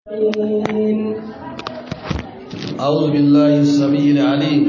أعوذ بالله السميع العليم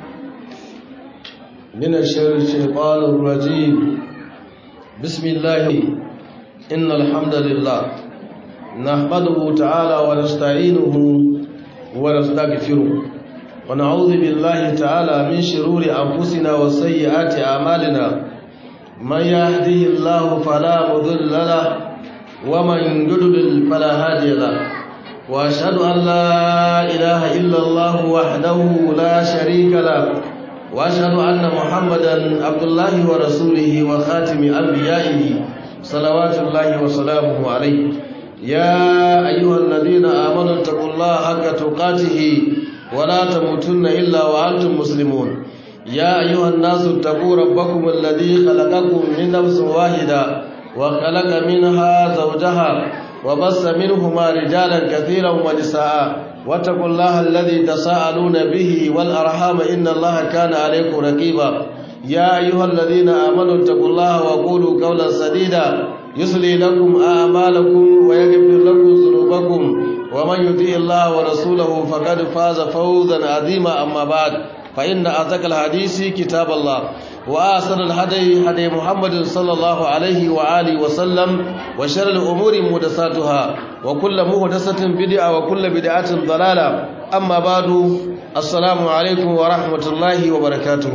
من الشر الشيطان الرجيم بسم الله إن الحمد لله نحمده تعالى ونستعينه ونستغفره ونعوذ بالله تعالى من شرور أنفسنا وسيئات أعمالنا من يهده الله فلا مضل له ومن يضلل فلا هادي له واشهد ان لا اله الا الله وحده لا شريك له واشهد ان محمدا عبد الله ورسوله وخاتم انبيائه صلوات الله وسلامه عليه يا ايها الذين امنوا اتقوا الله حق تقاته ولا تموتن الا وانتم مسلمون يا ايها الناس اتقوا ربكم الذي خلقكم من نفس واحده وخلق منها زوجها وبص منهما رجالا كثيرا ونساء واتقوا الله الذي تساءلون به والأرحام إن الله كان عليكم رقيبا يا أيها الذين آمنوا اتقوا الله وقولوا قولا سديدا يصلي لكم أعمالكم ويغفر لكم ذنوبكم ومن يطيع الله ورسوله فقد فاز فوزا عظيما أما بعد فإن أعتق الحديث كتاب الله وآسر الهدي هدي محمد صلى الله عليه وآله وسلم وشر الأمور محدثاتها وكل محدثة بدعة وكل بدعة ضلالة أما بعد السلام عليكم ورحمة الله وبركاته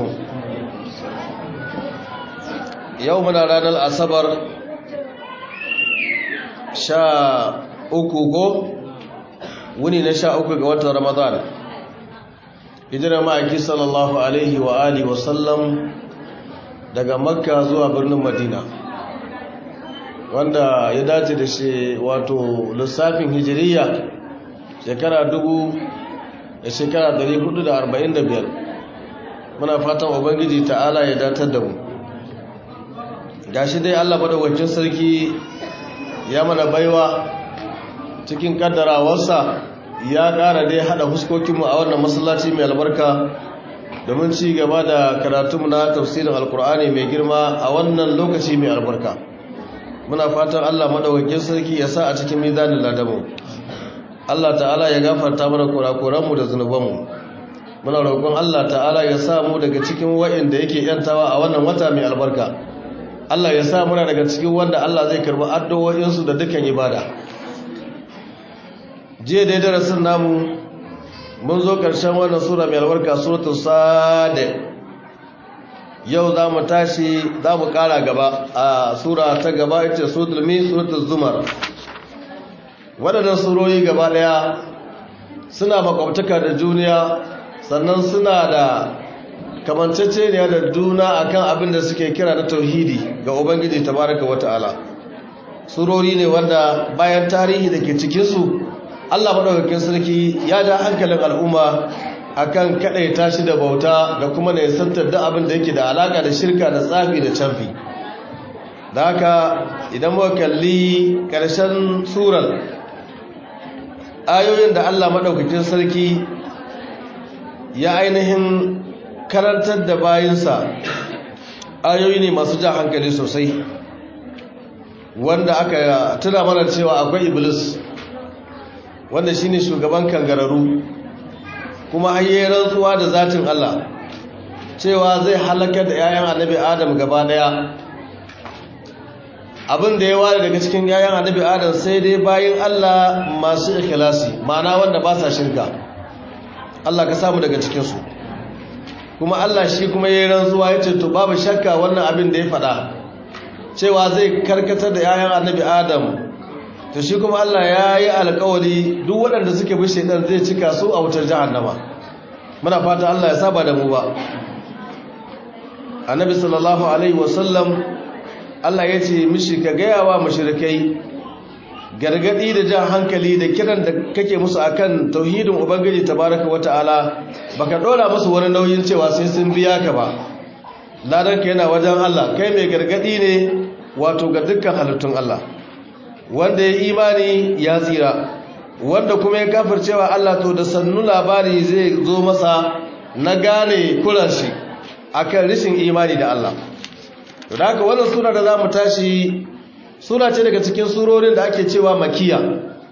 يومنا رانا الأصبر شاء أكوكو وني نشاء أكوكو رمضان hijirar ma'aiki sallallahu alaihi wa alihi wasallam daga makka zuwa birnin madina wanda ya dace da shi wato lissafin hijiriya shekara dubu da shekara 445 muna fatan ubangiji ta'ala ya datar da mu gashi dai allah madawacin sarki ya mana baiwa cikin kaddarawarsa ya ƙara dai haɗa huskokinmu a wannan masallaci mai albarka domin ci gaba da karatunmu na tafsirin alkur'ani mai girma a wannan lokaci mai albarka muna fatan allah maɗaukakin sarki ya sa a cikin mizanin ladamu allah ta'ala ya gafarta mana kurakuranmu da zunubanmu muna roƙon allah ta'ala ya sa mu daga cikin wa'inda yake yantawa a wannan wata mai albarka allah ya sa muna daga cikin wanda allah zai karɓi addu'o'insu da dukkan ibada jiya dai darasin namu mun zo ƙarshen wannan sura mai albarka suratul sade yau za mu tashi za mu ƙara gaba a sura ta gaba ita suratul mi suratul zumar waɗannan surori gaba ɗaya suna makwabtaka da juniya sannan suna da kamanceceniya da juna akan abin da suke kira na tauhidi ga ubangiji tabaraka wata'ala surori ne wanda bayan tarihi da ke cikinsu Allah maɗaukakin sarki ya ja hankalin al'umma akan kaɗaita shi da bauta da kuma ne santar da abin da yake da alaƙa da shirka da tsafi da canfi da haka idan muka kalli ƙarshen surar ayoyin da Allah maɗaukakin sarki ya ainihin karantar da bayinsa ayoyi ne masu ja hankali sosai wanda aka tuna mana cewa akwai iblis wanda shine shugaban kangararu kuma hayye rantsuwa da zatin Allah cewa zai halaka da 'ya'yan annabi Adam gaba daya abin da ya ware daga cikin 'ya'yan annabi Adam sai dai bayin Allah masu ikhlasi ma'ana wanda ba sa shirka Allah ka samu daga cikin su kuma Allah shi kuma yayin rantsuwa yace to babu shakka wannan abin da ya faɗa cewa zai karkatar da 'ya'yan annabi Adam to shi kuma Allah ya yi alkawari duk waɗanda suke bi shaidan zai cika su a wutar jahannama muna fata Allah ya saba da mu ba annabi sallallahu alaihi wasallam Allah ya ce mishi ka gaya wa mushrikai gargadi da jan hankali da kiran da kake musu akan tauhidin ubangiji tabaraka wataala baka dora musu wani nauyin cewa sai sun biya ka ba ladanka yana wajen Allah kai mai gargadi ne wato ga dukkan halittun Allah wanda ya imani ya tsira wanda kuma ya kafircewa Allah to da sannu labari zai zo masa na gane kulashi akan rishin imani da Allah to da haka wannan sura da zamu tashi sura ce daga cikin surorin da ake cewa makiya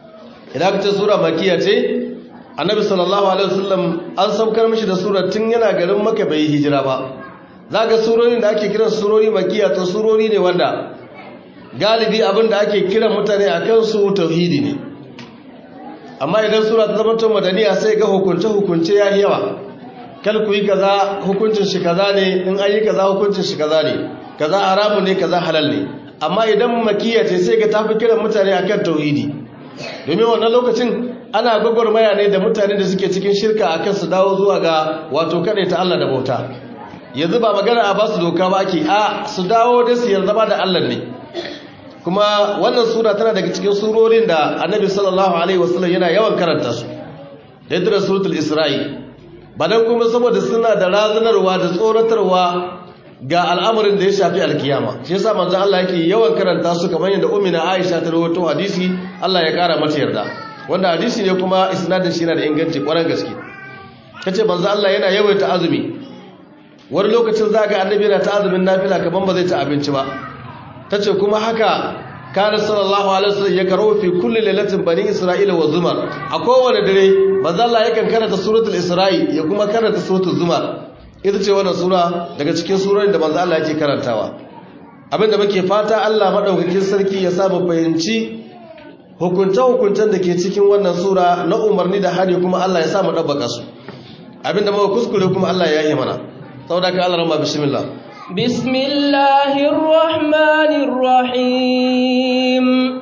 idan ka ce sura makiya ce annabi sallallahu alaihi wasallam an saukar mishi da sura tun yana garin maka bai hijira ba zaka surorin da ake kiran surori makiya to surori ne wanda galibi abin da ake kiran mutane akan su tauhidi ne amma idan sura ta zama tun madaniya sai ga hukunce hukunce ya yawa kal ku yi kaza hukuncin shi kaza ne in an yi kaza hukuncin shi kaza ne kaza haramu ne kaza halal ne amma idan makiya ce sai ga tafi kiran mutane akan tauhidi domin wannan lokacin ana gwagwarmaya ne da mutane da suke cikin shirka akan su dawo zuwa ga wato ta Allah da bauta yanzu ba magana a basu doka ba ake a su dawo da su yarda ba da Allah ne kuma wannan sura tana daga cikin surorin da annabi sallallahu alaihi wasallam yana yawan karanta su da yadda suratul isra'i ba dan kuma saboda suna da razanarwa da tsoratarwa ga al'amarin da ya shafi alkiyama shi yasa manzon Allah yake yawan karanta su kamar yadda ummina Aisha ta rawaito hadisi Allah ya kara mata yarda wanda hadisi ne kuma isnadin shi yana da inganci kwarar gaske kace manzon Allah yana yawaita azumi wani lokacin zaka annabi yana ta azumin nafila kaman ba zai ta abinci ba tace kuma haka kana sallallahu alaihi wasallam ya karo fi kulli lailatin bani isra'ila wa zumar a kowane dare manzon Allah yakan karanta suratul isra'i ya kuma karanta suratul zumar ita ce wannan sura daga cikin surorin da manzo Allah yake karantawa abinda muke fata Allah madaukakin sarki ya sa mu fahimci hukunta hukuntan da ke cikin wannan sura na umarni da hari kuma Allah ya sa mu dabbaka su abinda muka kuskure kuma Allah ya yi mana saboda ka Allah rama bismillah bismillahir rahmanir rahim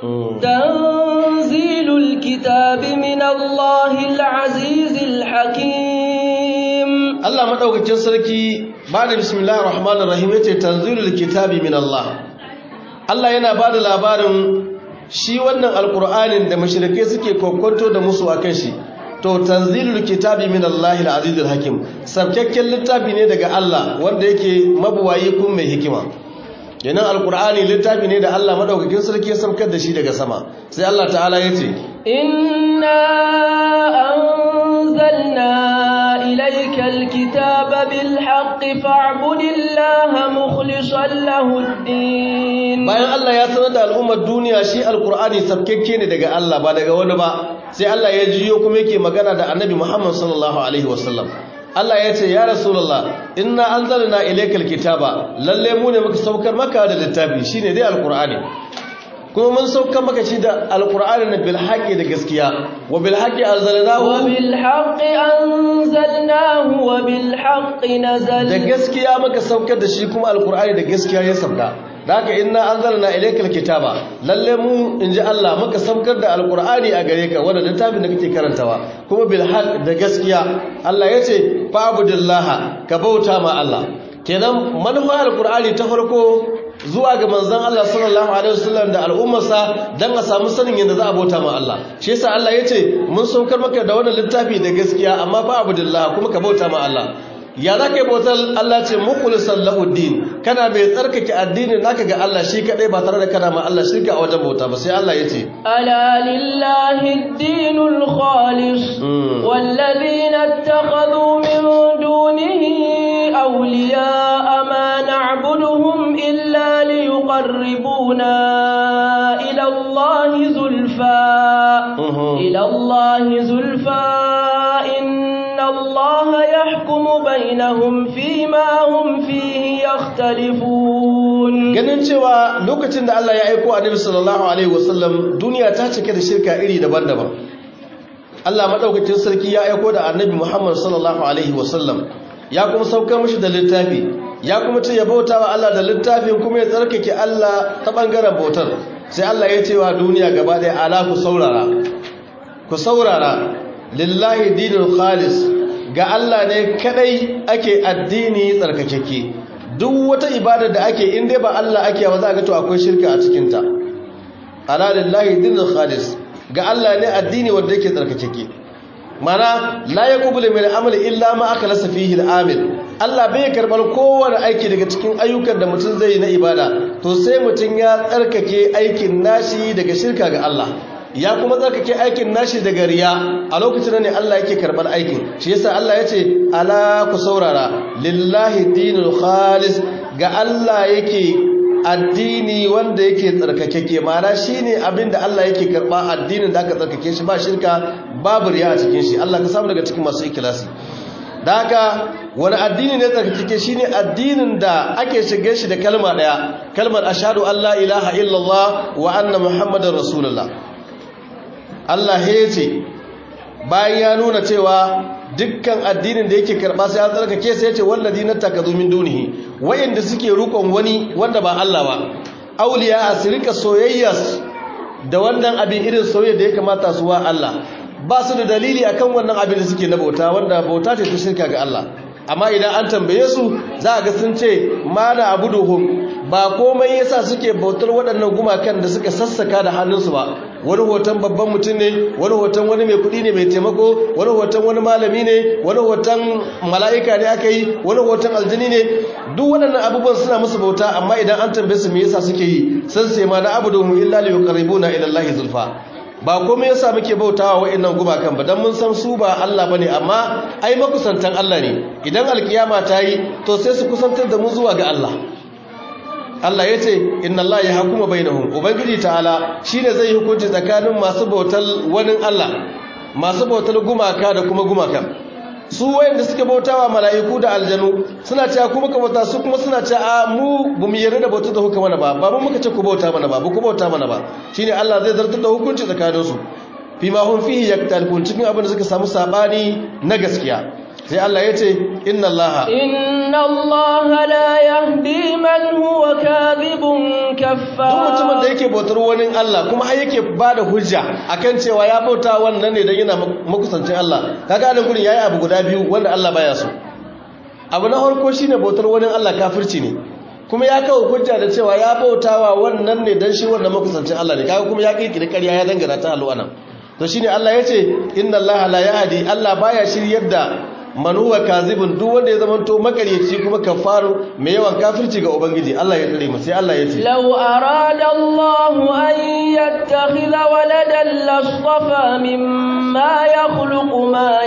tanzilul kitabi minallahil azizil hakim Allah madaukakin sarki ba da bismillahir rahmanir rahim yace tanzilul kitabi min Allah Allah yana ba da labarin shi wannan alqur'anin da mushrike suke kokonto da musu akan shi to tanzilul kitabi min Allah al-azizul hakim sabkakken littafi ne daga Allah wanda yake mabuwayi kun mai hikima kenan alqur'ani littafi ne da Allah madaukakin sarki ya saukar da shi daga sama sai Allah ta'ala yace inna anzalna إليك الكتاب بالحق فاعبد الله مخلصا له الدين bayan Allah ya sanar da al'ummar duniya shi alkur'ani sabkekke ne daga Allah ba daga wani ba sai Allah ya jiyo kuma yake magana da annabi Muhammad sallallahu alaihi wasallam Allah ya ce ya rasulullah inna anzalna ilaykal kitaba lalle mu ne muka saukar maka da littafi shine dai alkur'ani kuma mun saukar maka shi da alkur'ani na bil haqqi da gaskiya wa bil haqqi anzalnahu wa bil haqqi anzalnahu wa bil haqqi nazal da gaskiya muka saukar da shi kuma alkur'ani da gaskiya ya sauka da haka inna anzalna ilaykal kitaba lalle mu inji Allah muka saukar da alkur'ani a gare ka wanda littafin da kake karantawa kuma bil haqq da gaskiya Allah yace fa'budillaha ka bauta ma Allah kenan manufar alkur'ani ta farko zuwa ga manzon Allah sallallahu alaihi wasallam da al'ummarsa dan a samu sanin yadda za a bauta ma Allah shi yasa Allah yace mun saukar maka da wannan littafi da gaskiya amma fa abudillah kuma ka bauta ma Allah ya za ka yi bautar Allah ce mukhlisan lahu din kana mai tsarkake addinin naka ga Allah shi kadai ba tare da kana ma Allah shirka a wajen bauta ba sai Allah yace ala lillahi ad-dinul khalis walladhina ittakhadhu min dunihi awliya ma na'buduhum illa ليقربونا إلى الله زلفى إلى الله زلفى إن الله يحكم بينهم فيما هم فيه يختلفون ganin cewa lokacin da Allah ya aiko Annabi sallallahu alaihi wasallam duniya ta cike da shirka iri daban-daban Allah madaukakin sarki ya aiko da Annabi Muhammad sallallahu alaihi wasallam ya kuma saukar mishi da littafi ya kuma ce ya bauta wa Allah da littafin kuma ya tsarkake Allah ta ɓangaren bautar sai Allah ya ce wa duniya gaba ɗaya ala ku saurara ku saurara lillahi dinul khalis ga Allah ne kadai ake addini tsarkakeke duk wata ibada da ake in dai ba Allah ake ba za ga to akwai shirka a cikin ta ala lillahi dinul khalis ga Allah ne addini wanda yake tsarkakeke mana la yaqbulu min amali illa ma akhlasa fihi al-amil Allah bai karbar kowane aiki daga cikin ayyukan da mutum zai yi na ibada to sai mutum ya tsarkake aikin nashi daga shirka ga Allah ya kuma tsarkake aikin nashi daga riya a lokacin ne Allah yake karbar aikin shi yasa Allah yace ala ku saurara lillahi dinul khalis ga Allah yake addini wanda yake tsarkakeke mana shine abin da Allah yake karba addinin da aka tsarkake shi ba shirka babu riya a cikin shi Allah ka samu daga cikin masu ikhlasi da haka wani addini ne tsarkake shine addinin da ake shige shi da kalma daya kalmar ashhadu an la ilaha illallah wa anna muhammadar rasulullah Allah ya ce bayan ya nuna cewa dukkan addinin da yake karba sai ya tsarkake sai ya ce wallazi natakazu min dunihi wayanda suke rukon wani wanda ba Allah ba auliya asrika soyayya da wannan abin irin soyayya da ya kamata su wa Allah ba su da dalili akan wannan abin da suke na bauta wanda bauta ce ta shirka ga Allah amma idan an tambaye su za a ga sun ce mana abuduhum ba komai yasa suke bautar waɗannan gumakan da suka sassaka da hannunsu ba wani hoton babban mutum ne wani hoton wani mai kuɗi ne mai taimako wani hoton wani malami ne wani hoton mala'ika ne aka yi wani hoton aljini ne duk waɗannan abubuwan suna musu bauta amma idan an tambaye su me yasa suke yi sun sai ma na abuduhum illa li yuqarribuna ila Allah zulfa ba komai yasa muke bautawa wa'annan gumakan ba dan mun san su ba Allah bane amma ai makusantan Allah ne idan alkiyama ta yi to sai su kusantar da mu zuwa ga Allah Allah ya ce inna Allah ya hukuma bainahum ubangiji ta'ala shine zai hukunci tsakanin masu bautar wani Allah masu bautar gumaka da kuma gumaka su wayanda suke bautawa mala'iku da aljanu suna cewa kuma ka bauta su kuma suna cewa mu bamu yarda da bautar da kuka mana ba ba mu muka ce ku bauta mana ba ku bauta mana ba shine Allah zai zartar da hukunci tsakanin su fi ma hum fihi yaktalun cikin abin da suka samu sabani na gaskiya sai Allah ya ce inna Allah inna Allah la yahdi man huwa kadhibun kaffar duk mutumin da yake bautar wani Allah kuma har yake bada hujja akan cewa ya bauta wannan ne dan yana makusancin Allah kaga nan gurin yayi abu guda biyu wanda Allah baya so abu na farko shine bautar wani Allah kafirci ne kuma ya kawo hujja da cewa ya bautawa wannan ne dan shi wannan makusancin Allah ne kaga kuma ya kirkire ƙarya ya dangana ta alwana to shine Allah yace inna Allah la yahdi Allah baya shiryar da manuwa kazibin duk wanda ya zamanto makaryaci kuma kafaru mai yawan kafirci ga ubangiji Allah ya tsare mu sai Allah ya ce law arada Allah an yattakhidha waladan lastafa mimma yakhluqu ma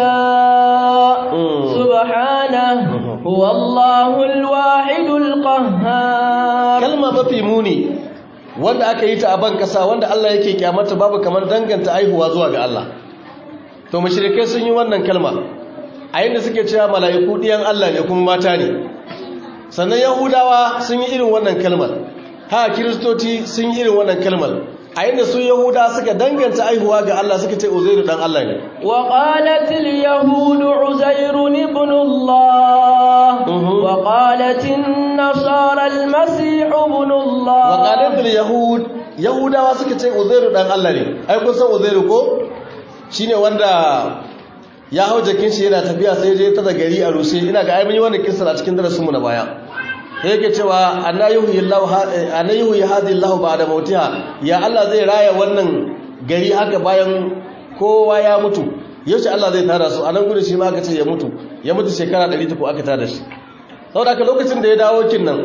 yasha subhanahu huwa Allahul wahidul qahhar kalma mafi muni wanda aka yi ta a ban kasa wanda Allah yake kyamata babu kamar danganta aihuwa zuwa ga Allah to mushrikai sun yi wannan kalma a yadda suke cewa mala'iku ɗiyan Allah ne kuma mata ne sannan yahudawa sun yi irin wannan kalmar ha kiristoci sun yi irin wannan kalmar a yadda su yahuda suka danganta aihuwa ga Allah suka ce uzairu dan Allah ne wa qalatil yahudu uzairun ibn Allah wa qalatin nasara al-masih ibn Allah wa qalatil yahud yahudawa suka ce uzairu dan Allah ne ai kun san uzairu ko shine wanda ya hau jakin shi yana tafiya sai je ta da gari a rushe ina ga ainihin wani kisa a cikin darasinmu na baya sai yake cewa annayihu ya hadi Allah ba da mautiha ya Allah zai raya wannan gari haka bayan kowa ya mutu yaushe Allah zai tara su a nan gudun shi ma aka ce ya mutu ya mutu shekara 100 ko aka tada shi saboda haka lokacin da ya dawo kin nan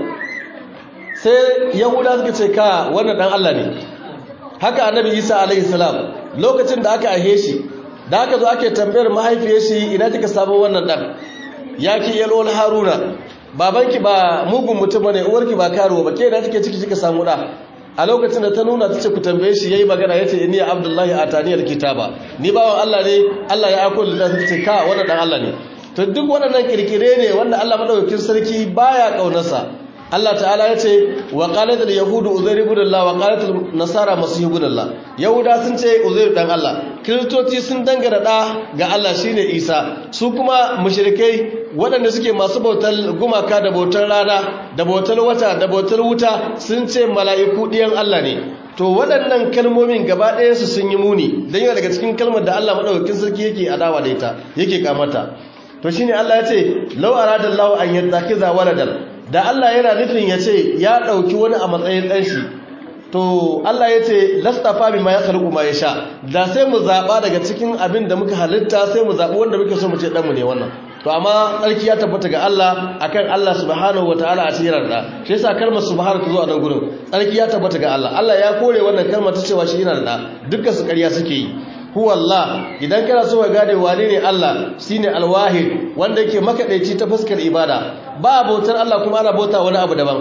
sai yahuda suka ce ka wannan dan Allah ne haka annabi Isa alaihi salam lokacin da aka ahe shi da aka zo ake tambayar mahaifiyar shi ina kika samu wannan dan ya ki yalwal haruna babanki ba mugun mutum ne uwarki ba karuwa ba ke da kike ciki kika samu da a lokacin da ta nuna tace ku tambaye shi yayi magana yace inni abdullahi ataniyal kitaba ni bawan Allah ne Allah ya aiko da ta ce ka wannan dan Allah ne to duk wannan kirkire ne wanda Allah madaukakin sarki baya kaunarsa Allah ta'ala ya ce wa qalatul yahudu uzair ibn Allah wa qalatul nasara masih ibn Allah yahuda sun ce uzair dan Allah kristoci sun dangana da ga Allah shine Isa su kuma mushrikai waɗanda suke masu bautar gumaka da bautar rana da bautar wata da bautar wuta sun ce mala'iku diyan Allah ne to waɗannan kalmomin gaba ɗaya su sun yi muni dan yana daga cikin kalmar da Allah madaukakin sarki yake adawa da ita yake kamata to shine Allah ya ce law aradallahu an yattakiza waladan da Allah yana nufin ya ce ya ɗauki wani a matsayin ɗanshi to Allah ya ce lastafa bi ma ya karɓu ma ya sha da sai mu zaɓa daga cikin abin da muka halitta sai mu zaɓi wanda muke so mu ce ɗanmu ne wannan to amma tsarki ya tabbata ga Allah akan Allah subhanahu wataala a cikin da shi yasa kalmar subhanahu ta zo a nan gurin tsarki ya tabbata ga Allah Allah ya kore wannan kalmar ta cewa shi yana da dukkan su ƙarya suke yi huwa Allah idan kana so ka gane wane ne Allah shine alwahid wanda yake makadaici ta fuskar ibada ba bautar Allah kuma ana bauta wani abu daban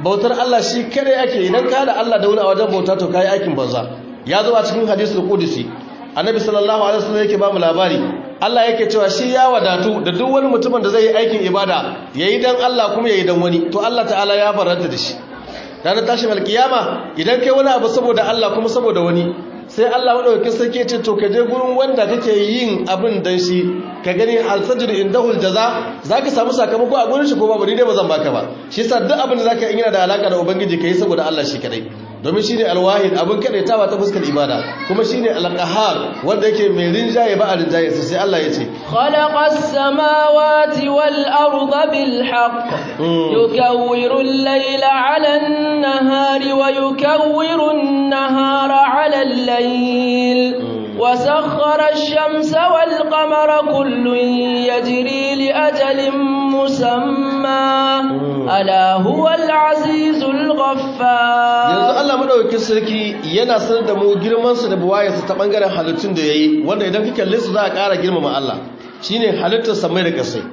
bautar Allah shi kare ake idan ka da Allah da wani a wajen bauta to kai aikin banza ya zo a cikin hadisul qudsi annabi sallallahu alaihi wasallam yake ba mu labari Allah yake cewa shi ya wadatu da duk wani mutumin da zai yi aikin ibada yayi dan Allah kuma yayi dan wani to Allah ta'ala ya faranta da shi ranar tashin alkiyama idan kai wani abu saboda Allah kuma saboda wani sai Allah madaukakin sarki ya ce to ka je gurin wanda kake yin abin dan shi ka gani al-sajru indahul jaza zaka samu sakamako a gurin shi ko babu ni dai bazan baka ba shi yasa duk abin da zaka yi yana da alaka da ubangiji kai saboda Allah shi kadai domin shine alwahid abin kadaitawa ta fuskar ibada kuma shine alqahar wanda yake mai rinjaye ba a rinjaye sai Allah ya ce khalaqas samawati wal arda bil haqq yukawwiru al-layla 'ala an-nahari wa yukawwiru an-nahara 'ala al-layl وسخر الشمس والقمر كل يجري لأجل مسمى ألا هو العزيز الغفار yanzu Allah madaukakin sarki yana sanar da mu girman sa da buwayarsa ta bangaren halittun da yayi wanda idan ka kalle su za a ƙara girmama Allah shine halittar samai da kasai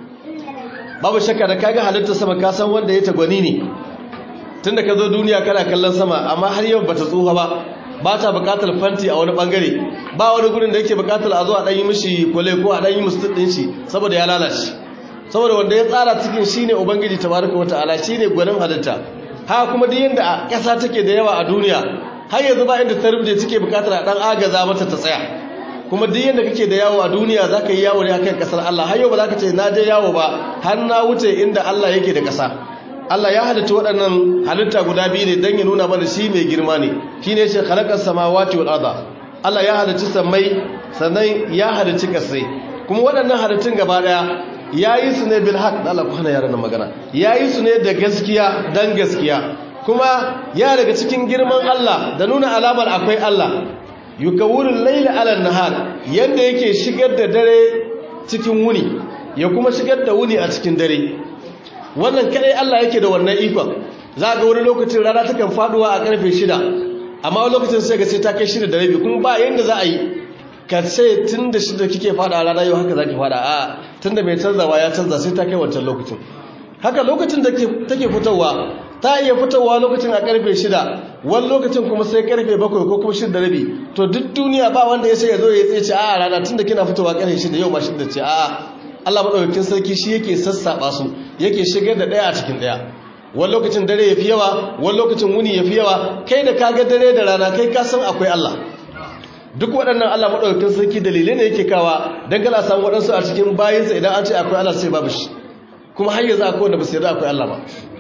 babu shakka da kaga halittar sama ka san wanda ya tagwani ne tunda ka zo duniya kana kallon sama amma har yau bata tsufa ba ba ta bukatar fanti a wani bangare ba wani gurin da yake bukatar a zo a ɗanyi mishi kwale ko a ɗanyi musu ɗin shi saboda ya lalace saboda wanda ya tsara cikin shi ne ubangiji tabaraka wata ala shi ne gwanin halitta haka kuma duk yadda a ƙasa take da yawa a duniya har yanzu ba inda ta rubuce take bukatar a ɗan agaza mata ta tsaya kuma duk yadda kake da yawo a duniya za ka yi yawo ne akan ƙasar Allah har yau ba za ka ce na je yawo ba har na wuce inda Allah yake da ƙasa Allah ya halitta waɗannan halitta guda biyu ne don ya nuna mana shi mai girma ne shi ne shi halakar samawati wal arda Allah ya halicci sammai sannan ya halicci kasai kuma waɗannan halittun gaba ɗaya ya yi su ne bil haq da Allah ku hana yaran magana ya yi su ne da gaskiya dan gaskiya kuma ya daga cikin girman Allah da nuna alamar akwai Allah yukawurul layla ala nahar yanda yake shigar da dare cikin wuni ya kuma shigar da wuni a cikin dare wannan kadai Allah yake da wannan ikon za ga wani lokacin rana takan faduwa a karfe shida, amma wani lokacin sai ga sai ta kai shida da rabi kuma ba yanda za a yi ka ce tun da shida kike fada rana yau haka zaki fada a tun da mai canzawa ya canza sai ta kai wancan lokacin haka lokacin da take fitowa ta iya fitowa lokacin a karfe shida, wani lokacin kuma sai karfe bakwai ko kuma shida da rabi to duk duniya ba wanda ya sai ya zo ya tsaye ce a rana tun da kina fitowa karfe shida yau ba shida ce a Allah maɗaukakin sarki shi yake sassaɓa su yake shigar da ɗaya a cikin ɗaya wani lokacin dare ya fi yawa wani lokacin wuni ya fi yawa kai da kaga dare da rana kai ka san akwai Allah duk waɗannan Allah maɗaukakin sarki dalilai ne yake kawa don kala samu waɗansu a cikin bayinsa idan an ce akwai Allah sai babu shi kuma har yanzu akwai wanda ba su yarda akwai Allah ba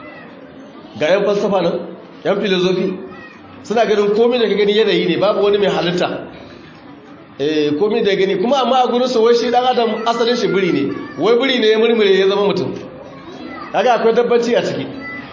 ga yan falsafa nan yan filozofi suna ganin komai da ka gani yanayi ne babu wani mai halitta komi da gani kuma amma a gurin su wai shi dan adam asalin shi biri ne wai biri ne ya murmure ya zama mutum kaga akwai dabbanci a ciki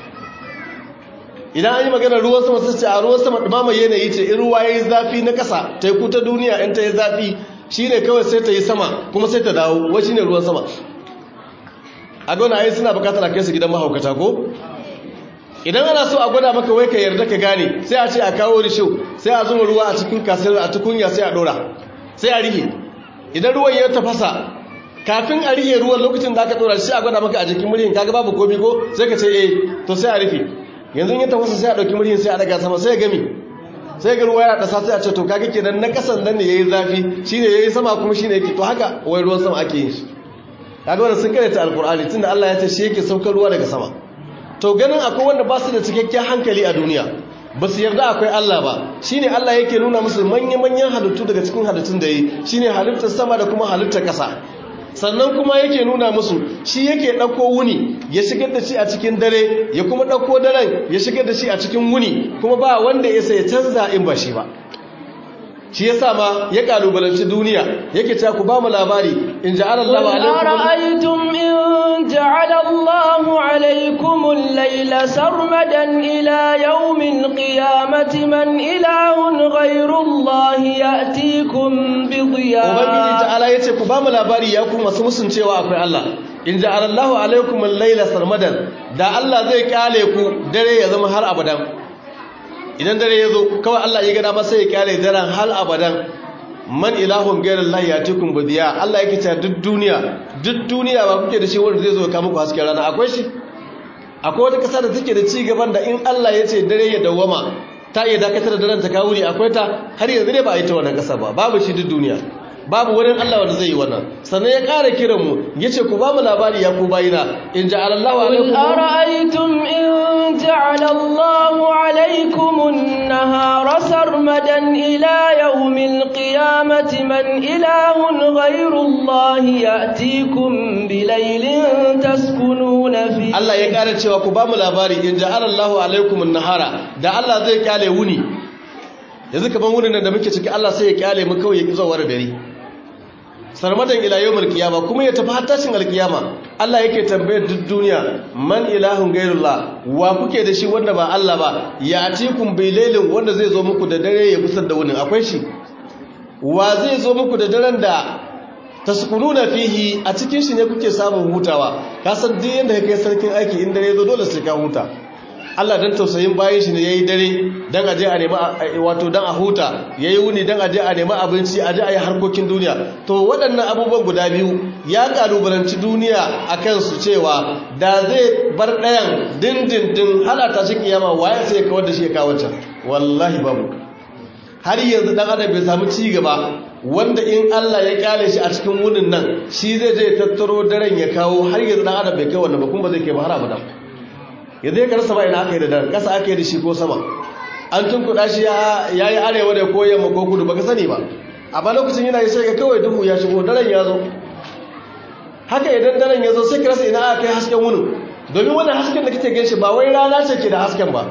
idan an yi magana ruwan sama sai ce a ruwan sama dumama yanayi ce in ruwa yayi zafi na kasa teku ta duniya in ta yi zafi shine kawai sai ta yi sama kuma sai ta dawo wai shine ruwan sama a gona ai suna bukatar a kai su gidan mahaukata ko idan ana so a gwada maka wai ka yarda ka gane sai a ce a kawo risho sai a zuba ruwa a cikin kasar a tukunya sai a dora sai a rihe idan ruwan ya tafasa kafin a rihe ruwan lokacin da aka dora shi a gwada maka a jikin muryin kaga babu komi ko sai ka ce eh to sai a rufe yanzu ya tafasa sai a dauki muryin sai a daga sama sai ya gami sai ga ruwa yana dasa sai a ce to kaga kenan na kasan nan ne yayi zafi shine yayi sama kuma shine yake to haka wai ruwan sama ake yin shi kaga wannan sun karanta alqur'ani tunda Allah ya ce shi yake saukar ruwa daga sama to ganin akwai wanda ba su da cikakken hankali a duniya ba su yarda akwai Allah ba shine Allah yake nuna musu manya-manyan halittu daga cikin halittun da yi shine halittar sama da kuma halittar ƙasa sannan kuma yake nuna musu shi yake ɗauko wuni ya shigar da shi a cikin dare ya kuma ɗauko daren ya shigar da shi a cikin wuni kuma ba wanda ya sai canza in ba shi ba shi ya sa ma ya kalubalanci duniya yake ta ku ba mu labari in ja'ala Allahu alaikum in ja'ala Allahu alaikum al-layla sarmadan ila yawmil qiyamati man ilahun ghayru Allah ya'tikum bi dhiya Ubangiji ta'ala yace ku ba mu labari ya ku masu musun cewa akwai Allah in ja'ala Allahu alaikum al-layla sarmadan da Allah zai kyale ku dare ya zama har abadan idan dare ya zo kawai Allah ya gada masa ya kyale daren hal abadan man ilahun gairar lahi ya tukun budiya Allah ya kita duk duniya duk duniya ba kuke da shi wanda zai zo ka muku hasken rana akwai shi akwai wata ƙasa da take da ci gaban da in Allah ya ce dare ya dawwama ta iya dakatar da daren ta kawo ne akwai ta har yanzu ne ba a yi ta wannan ƙasa ba babu shi duk duniya babu wurin Allah wanda zai yi wannan sannan ya ƙara kiran mu yace ku ba mu labari ya ku bayina in ja'ala Allahu قل alaikum أرأيتم إن جعل الله عليكم النهار سرمدا إلى يوم القيامة من إله غير الله يأتيكم بليل تسكنون فيه Allah ya ƙara cewa ku ba mu labari in ja'ala Allahu alaikum an-nahara da Allah zai kyale wuni yanzu kaman wunin nan da muke ciki Allah sai ya kyale mu kawai ya kizo war dare sarmadan ila yawmil qiyama kuma ya tafi har tashin alkiyama Allah yake tambayar duk duniya man ilahun gairullah wa kuke da shi wanda ba Allah ba ya atikum bilailin wanda zai zo muku da dare ya gusar da wunin akwai shi wa zai zo muku da daren da taskununa fihi a cikin shi ne kuke samun hutawa ka san duk yanda kake sarkin aiki in dare zo dole sai ka huta Allah dan tausayin bayan shi ne yayi dare dan aje a nemi wato dan a huta yayi wuni dan aje a nemi abinci aje a yi harkokin duniya to waɗannan abubuwan guda biyu ya kalubalanci duniya akan su cewa da zai bar ɗayan dindindin halata shi kiyama waye sai ya kawar da shi ya kawo can wallahi babu har yanzu dan adam bai samu ci gaba wanda in Allah ya kyale shi a cikin wunin nan shi zai je tattaro daren ya kawo har yanzu dan adam bai kai wannan ba kuma ba zai kai ba har abada yanzu ya karsa ba ina aka yi da daren kasa aka yi da shi ko sama an tunkuɗa shi ya yi arewa da ko yamma ko kudu baka sani ba amma lokacin yana yi sai ga kawai duhu ya shigo daren ya zo haka idan daren ya zo sai ka rasa ina aka kai hasken wunin domin wannan hasken da kake gan shi ba wai rana ce ke da hasken ba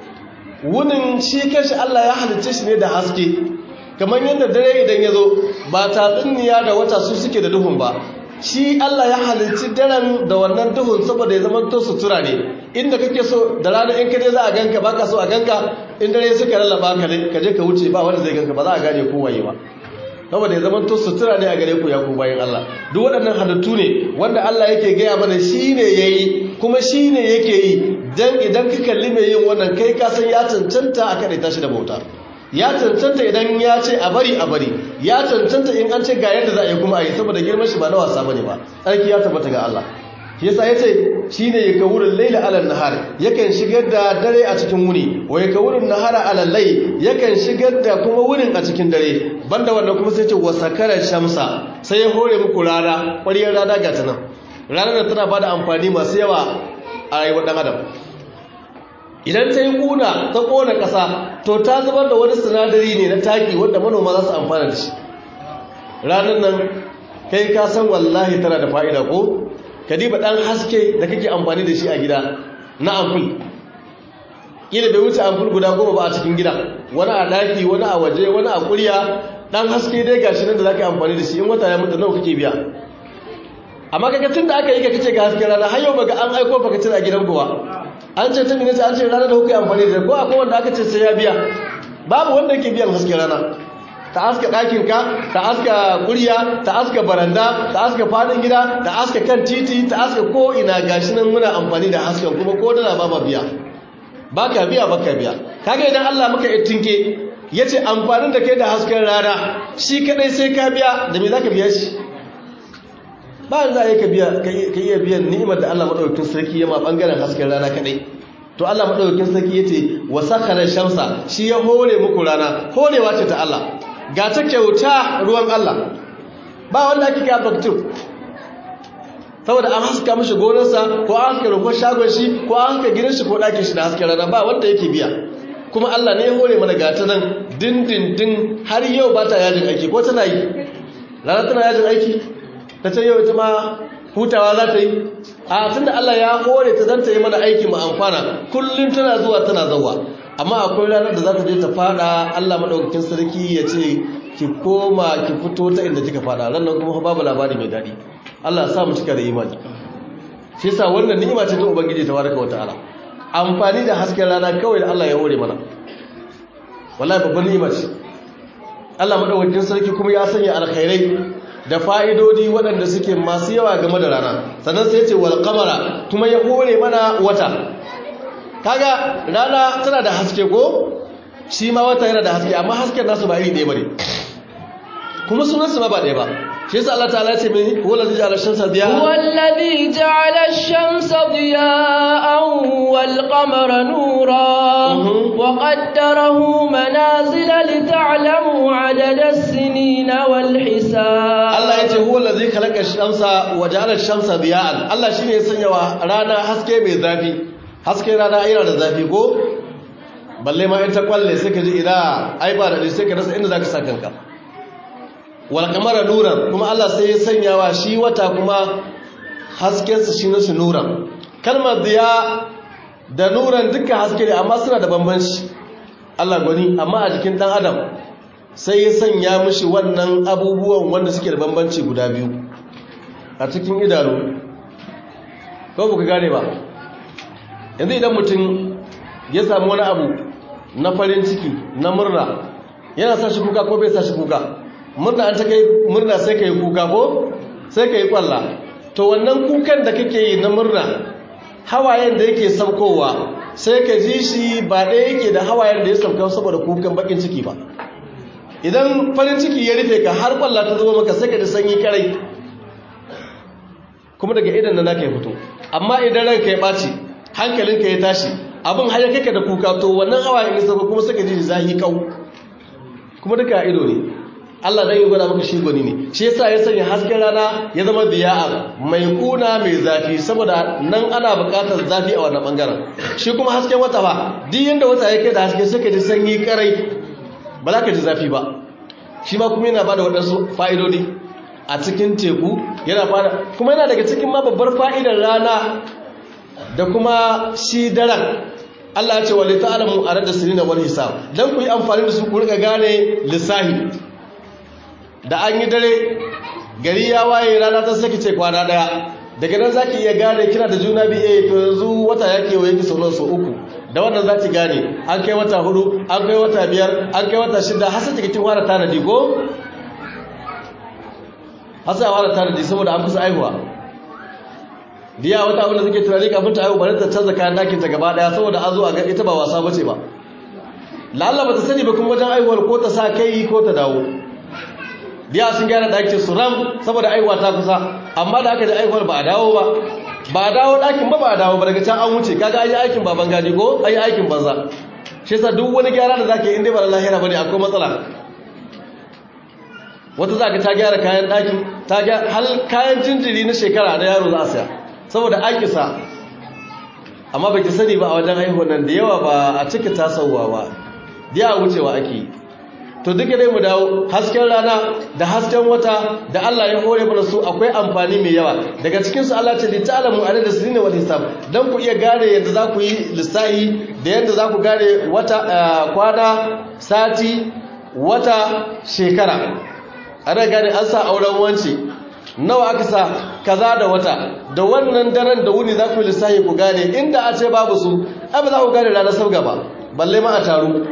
wunin shi kanshi Allah ya halicce shi ne da haske kamar yadda dare idan ya zo ba tatsuniya da wata su suke da duhun ba shi Allah ya halicci daren da wannan duhun saboda ya zama to sutura ne inda kake so da rana in kaje za a ganka baka so a ganka in dare suka lallaba ka ne ka je ka wuce ba wanda zai ganka ba za a gane ko waye ba saboda ya zama to sutura ne a gare ku ya ku bayan Allah duk waɗannan halittu ne wanda Allah yake gaya mana shine yayi kuma shine yake yi dan idan ka kalli mai yin wannan kai ka san ya cancanta a kada tashi da bauta ya cancanta idan ya ce a bari a bari ya cancanta in an ce ga yadda za a yi kuma a yi saboda girman shi ba na wasa bane ba tsarki ya tabbata ga Allah shi yasa yace shine ya kawurin laila alal nahar yakan shigar da dare a cikin wuni wa ya kawurin nahara alal layl yakan shigar da kuma wurin a cikin dare banda wannan kuma sai ce wa sakara shamsa sai ya hore muku rana ƙwariyar rana ga ta nan ranar da tana bada amfani masu yawa a rayuwar dan adam idan ta yi kuna ta kona ƙasa to ta zubar da wani sinadari ne na taki wanda manoma za su amfana da shi ranar nan kai ka san wallahi tana da fa'ida ko ka diba ɗan haske da kake amfani da shi a gida na amful ƙila bai wuce amful guda goma ba a cikin gida wani a ɗaki wani a waje wani a ƙurya ɗan haske dai ga shi nan da za ka amfani da shi in wata ya mutu nawa kake biya amma kaga tun da aka yi ka kace ga hasken rana har yau baga an aiko baka cin a gidan kuwa an ce ta minita an ce rana da kuka amfani da ko akwai wanda aka ce sai ya biya babu wanda yake biyan hasken rana ta aska ɗakinka ta aska ƙurya ta aska baranda ta aska faɗin gida ta aska kan titi ta aska ko ina gashi nan muna amfani da hasken kuma ko dala ba ma biya ba ka biya ba ka biya kaga idan Allah muka ittinke ya ce amfanin da kai da hasken rana shi kadai sai ka biya da me za ka biya shi ba za a yi ka iya biyan ni'imar da Allah maɗaukakin sarki ya ma ɓangaren hasken rana kaɗai to Allah maɗaukakin sarki ya ce wa sakarar shamsa shi ya hore muku rana horewa ce ta Allah ga ta kyauta ruwan Allah ba wanda ake ka baktu saboda an haska mashi gonarsa ko an haska rufar shagon shi ko an haska gidan shi ko ɗakin shi da hasken rana ba wanda yake biya kuma Allah ne ya hore mana gata nan dindindin har yau ba ta yajin aiki ko tana yi rana tana yajin aiki ta ce yau ita ma hutawa za ta yi a tun da Allah ya hore ta zanta yi mana aiki mu amfana kullum tana zuwa tana zauwa amma akwai ranar da za ta je ta fada Allah maɗaukakin sarki ya ce ki koma ki fito ta inda kika fada ranar kuma babu labari mai daɗi Allah sa mu cika da imani shi yasa wannan ni'ima ce ta ubangiji tabaraka wa ta'ala amfani da hasken rana kawai da Allah ya hore mana wallahi babban ni'ima ce Allah maɗaukakin sarki kuma ya sanya alkhairai da fa'idodi waɗanda suke masu yawa game da rana sannan sai ce wal kamara kuma ya hore mana wata kaga rana tana da haske ko shi ma wata yana da haske amma hasken nasu ba iri ɗaya bane kuma sunansu ma ba ɗaya ba shi yasa Allah ta'ala ce mai huwa allazi ja'ala ash-shamsa diya'a هو الذي جعل الشمس ضياء والقمر نورا مهم. وقدره منازل لتعلموا عدد السنين والحساب Allah ya ce huwa allazi khalaqa ash-shamsa wa ja'ala ash-shamsa diya'an Allah shine ya sanya wa rana haske mai zafi haske rana yana da zafi ko balle ma in ta kwalle sai ka ji ina ai ba da sai ka rasa inda zaka sa kanka wal qamara nuran kuma Allah sai ya sanya wa shi wata kuma hasken sa shine su nuran kalmar diya da nuran duka haske ne amma suna da bambanci Allah gwani amma a jikin dan adam sai ya sanya mishi wannan abubuwan wanda suke da bambanci guda biyu a cikin idanu ko ba ku gane ba yanzu idan mutum ya samu wani abu na farin ciki na murna yana sa shi kuka ko bai sa shi kuka murna an ta kai murna sai ka yi kuka ko sai ka yi kwalla to wannan kukan da kake yi na murna hawayen da yake saukowa sai ka ji shi ba ɗaya yake da hawayen da ya sauka saboda kukan bakin ciki ba idan farin ciki ya rufe ka har kwalla ta zama maka sai ka ji sanyi karai kuma daga idan da naka ya fito amma idan ranka ya ɓaci hankalinka ya tashi abin har ya kake da kuka to wannan hawayen ya sauka kuma sai ka ji zahi kau kuma duka ido ne Allah dan ya gwada maka shi gwani ne shi yasa ya sanya hasken rana ya zama biya'a mai kuna mai zafi saboda nan ana buƙatar zafi a wannan bangaren shi kuma hasken wata ba duk yanda wata yake da haske sai ka ji sanyi karai ba za ka ji zafi ba shi ma kuma yana bada waɗansu fa'idodi a cikin teku yana bada kuma yana daga cikin ma babbar fa'idar rana da kuma shi daren Allah ya ce wa lita'alamu a rada sirina wal hisab dan ku yi amfani da su ku rika gane lissahi da an yi dare gari ya waye rana ta saki ce kwana daya daga nan zaki iya gane kina da juna biye to yanzu wata yake wa yake sauran su uku da wannan zaki gane an kai wata hudu an kai wata biyar an kai wata shida har sai kin fara tanadi ko har sai fara tanadi saboda an kusa aihuwa diya wata abin da suke tunani kafin ta aihu bari ta canza kayan dakin ta gaba daya saboda an zo a ga ita ba wasa bace ba lalla ba ta sani ba kuma wajen aihuwar ko ta sa kai ko ta dawo diya sun gyara ɗakin su ram saboda aihuwa ta kusa amma da aka ji aihuwar ba a dawo ba ba a dawo ɗakin ba ba a dawo ba daga can an wuce kaga an yi aikin baban gadi ko an yi aikin banza shi yasa duk wani gyara da zaka yi inda ba da lahira bane akwai matsala wata zaka ta gyara kayan ɗakin ta gyara hal kayan jinjiri na shekara na yaro za a saya saboda an kisa amma baki sani ba a wajen haihuwar nan da yawa ba a cika tasowa ba da yawa wucewa ake yi to duka dai mu dawo hasken rana da hasken wata da Allah ya hore mana su akwai amfani mai yawa daga cikin su Allah ce li ta'lamu adada sinin wal hisab dan ku iya gane yadda za ku yi lissahi da yadda za ku gane wata kwana sati wata shekara ana gane an sa auren wance nawa aka sa kaza da wata da wannan daren da wuni za ku yi lissahi ku gane inda a ce babu su ai ba za ku gane ranar sabga ba balle ma a taru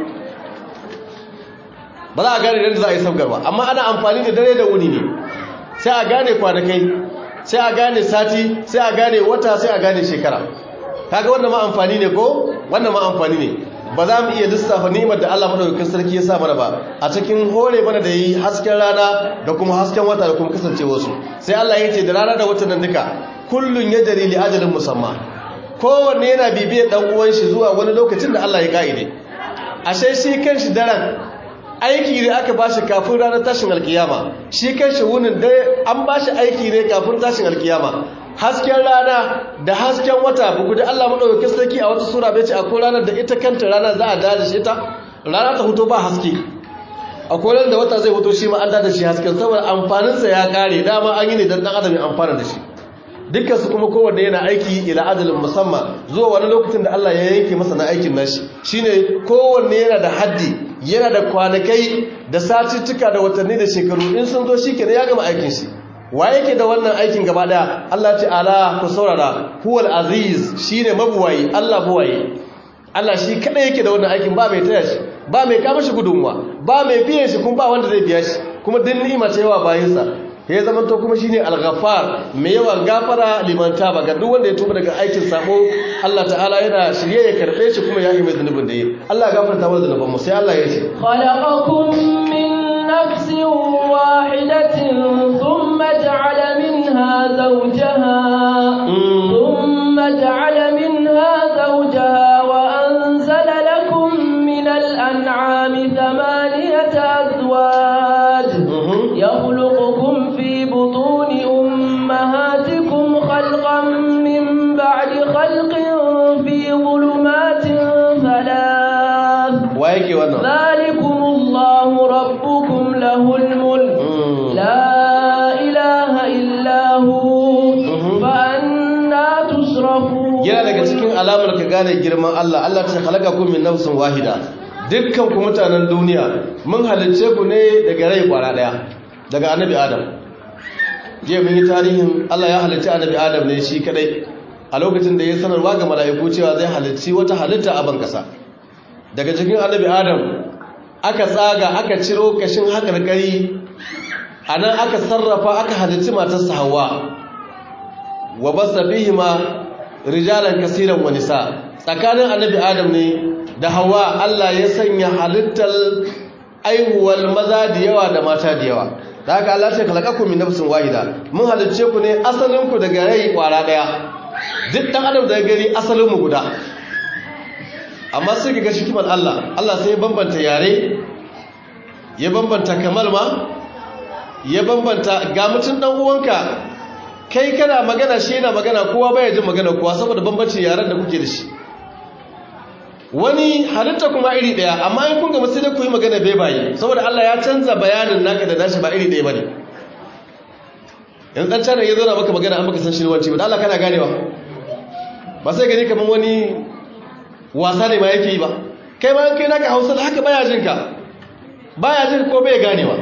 ba za a gane yadda za a yi sabgar ba amma ana amfani da dare da wuni ne sai a gane kwanakai sai a gane sati sai a gane wata sai a gane shekara kaga wannan ma amfani ne ko wannan ma amfani ne ba za mu iya lissafa ni'imar da Allah madaukakin sarki ya sa mana ba a cikin hore mana da yi hasken rana da kuma hasken wata da kuma kasancewa su sai Allah ya ce da rana da wata nan duka kullun yajri li ajalin musamma kowanne yana bibiyar dan uwan shi zuwa wani lokacin da Allah ya kaide ashe shi kanshi daren aiki ne aka ba shi kafin ranar tashin alkiyama shi kan shi wunin dai an ba shi aiki ne kafin tashin alkiyama hasken rana da hasken wata bugu da Allah maɗaukakin sarki a wata sura bai ce akwai ranar da ita kanta rana za a dada shi ta rana ta huto ba haske akwai ranar da wata zai huto shi ma an dada shi hasken saboda amfaninsa ya kare dama an yi ne don ɗan adam ya amfana da shi dukkan su kuma kowanne yana aiki ila adalin musamman zuwa wani lokacin da Allah ya yanke masa na aikin nashi shine kowanne yana da haddi yana da kwanakai da satuttuka da watanni da shekaru in sun zo shi kenan ya gama aikin shi wa yake da wannan aikin gaba daya Allah ce ala ku saurara huwal aziz shine mabuwayi Allah buwaye Allah shi kada yake da wannan aikin ba mai taya shi ba mai kama shi gudunmuwa ba mai biyan shi kuma ba wanda zai biya shi kuma din ni'ima ce yawa bayinsa ya zama to kuma shine al-ghaffar mai yawan gafara liman taba ga duk wanda ya tuba daga aikin sabo Allah ta'ala yana shirye ya karbe shi kuma ya yi mai zunubin da yi Allah ya gafarta mana zunuban mu sai Allah ya ce khalaqakum min نفس واحدة ثم جعل منها زوجها ثم جعل منها زوجها وأنزل لكم من الأنعام ثمانية أزواج يخلقكم في بطون أمهاتكم خلقا من بعد خلق في ظلمات ثلاث ويكي وانا ذلكم الله ربكم له الملك لا إله إلا هو فأنا تصرفون yana daga cikin alamar ka gane girman Allah Allah ta halaka ku min nafsin wahida dukkan ku mutanen duniya mun halicce ku ne daga rai kwara daya daga annabi Adam je mun yi tarihin Allah ya halicci annabi Adam ne shi kadai a lokacin da ya sanarwa ga mala'iku cewa zai halicci wata halitta a ban kasa daga cikin annabi Adam aka tsaga aka ciro kashin hakarkari anan aka sarrafa aka halicci matarsa Hawwa wa basa fihima rijalan kasiran wa nisa tsakanin annabi adam ne da hawa Allah ya sanya halittar aihuwar maza da yawa da mata da yawa da haka Allah ce kalakakum min nafsin wahida mun halicce ku ne asalin ku daga rai kwara daya duk dan adam da gari asalin mu guda amma sai ga shikimar Allah Allah sai ya bambanta yare ya bambanta kamal ma ya bambanta ga mutun dan uwanka kai kana magana shi yana magana kowa baya jin magana kowa saboda bambancin yaren da kuke da shi wani halitta kuma iri daya amma in kun ga sai dai ku yi magana bai bayi saboda Allah ya canza bayanin naka da nashi ba iri daya bane in dan tana ya zauna maka magana an baka san shi wanci ba Allah kana ganewa ba sai gani kaman wani wasa ne ma yake yi ba kai ma kai naka Hausa da haka baya jin ka baya jin ko bai ganewa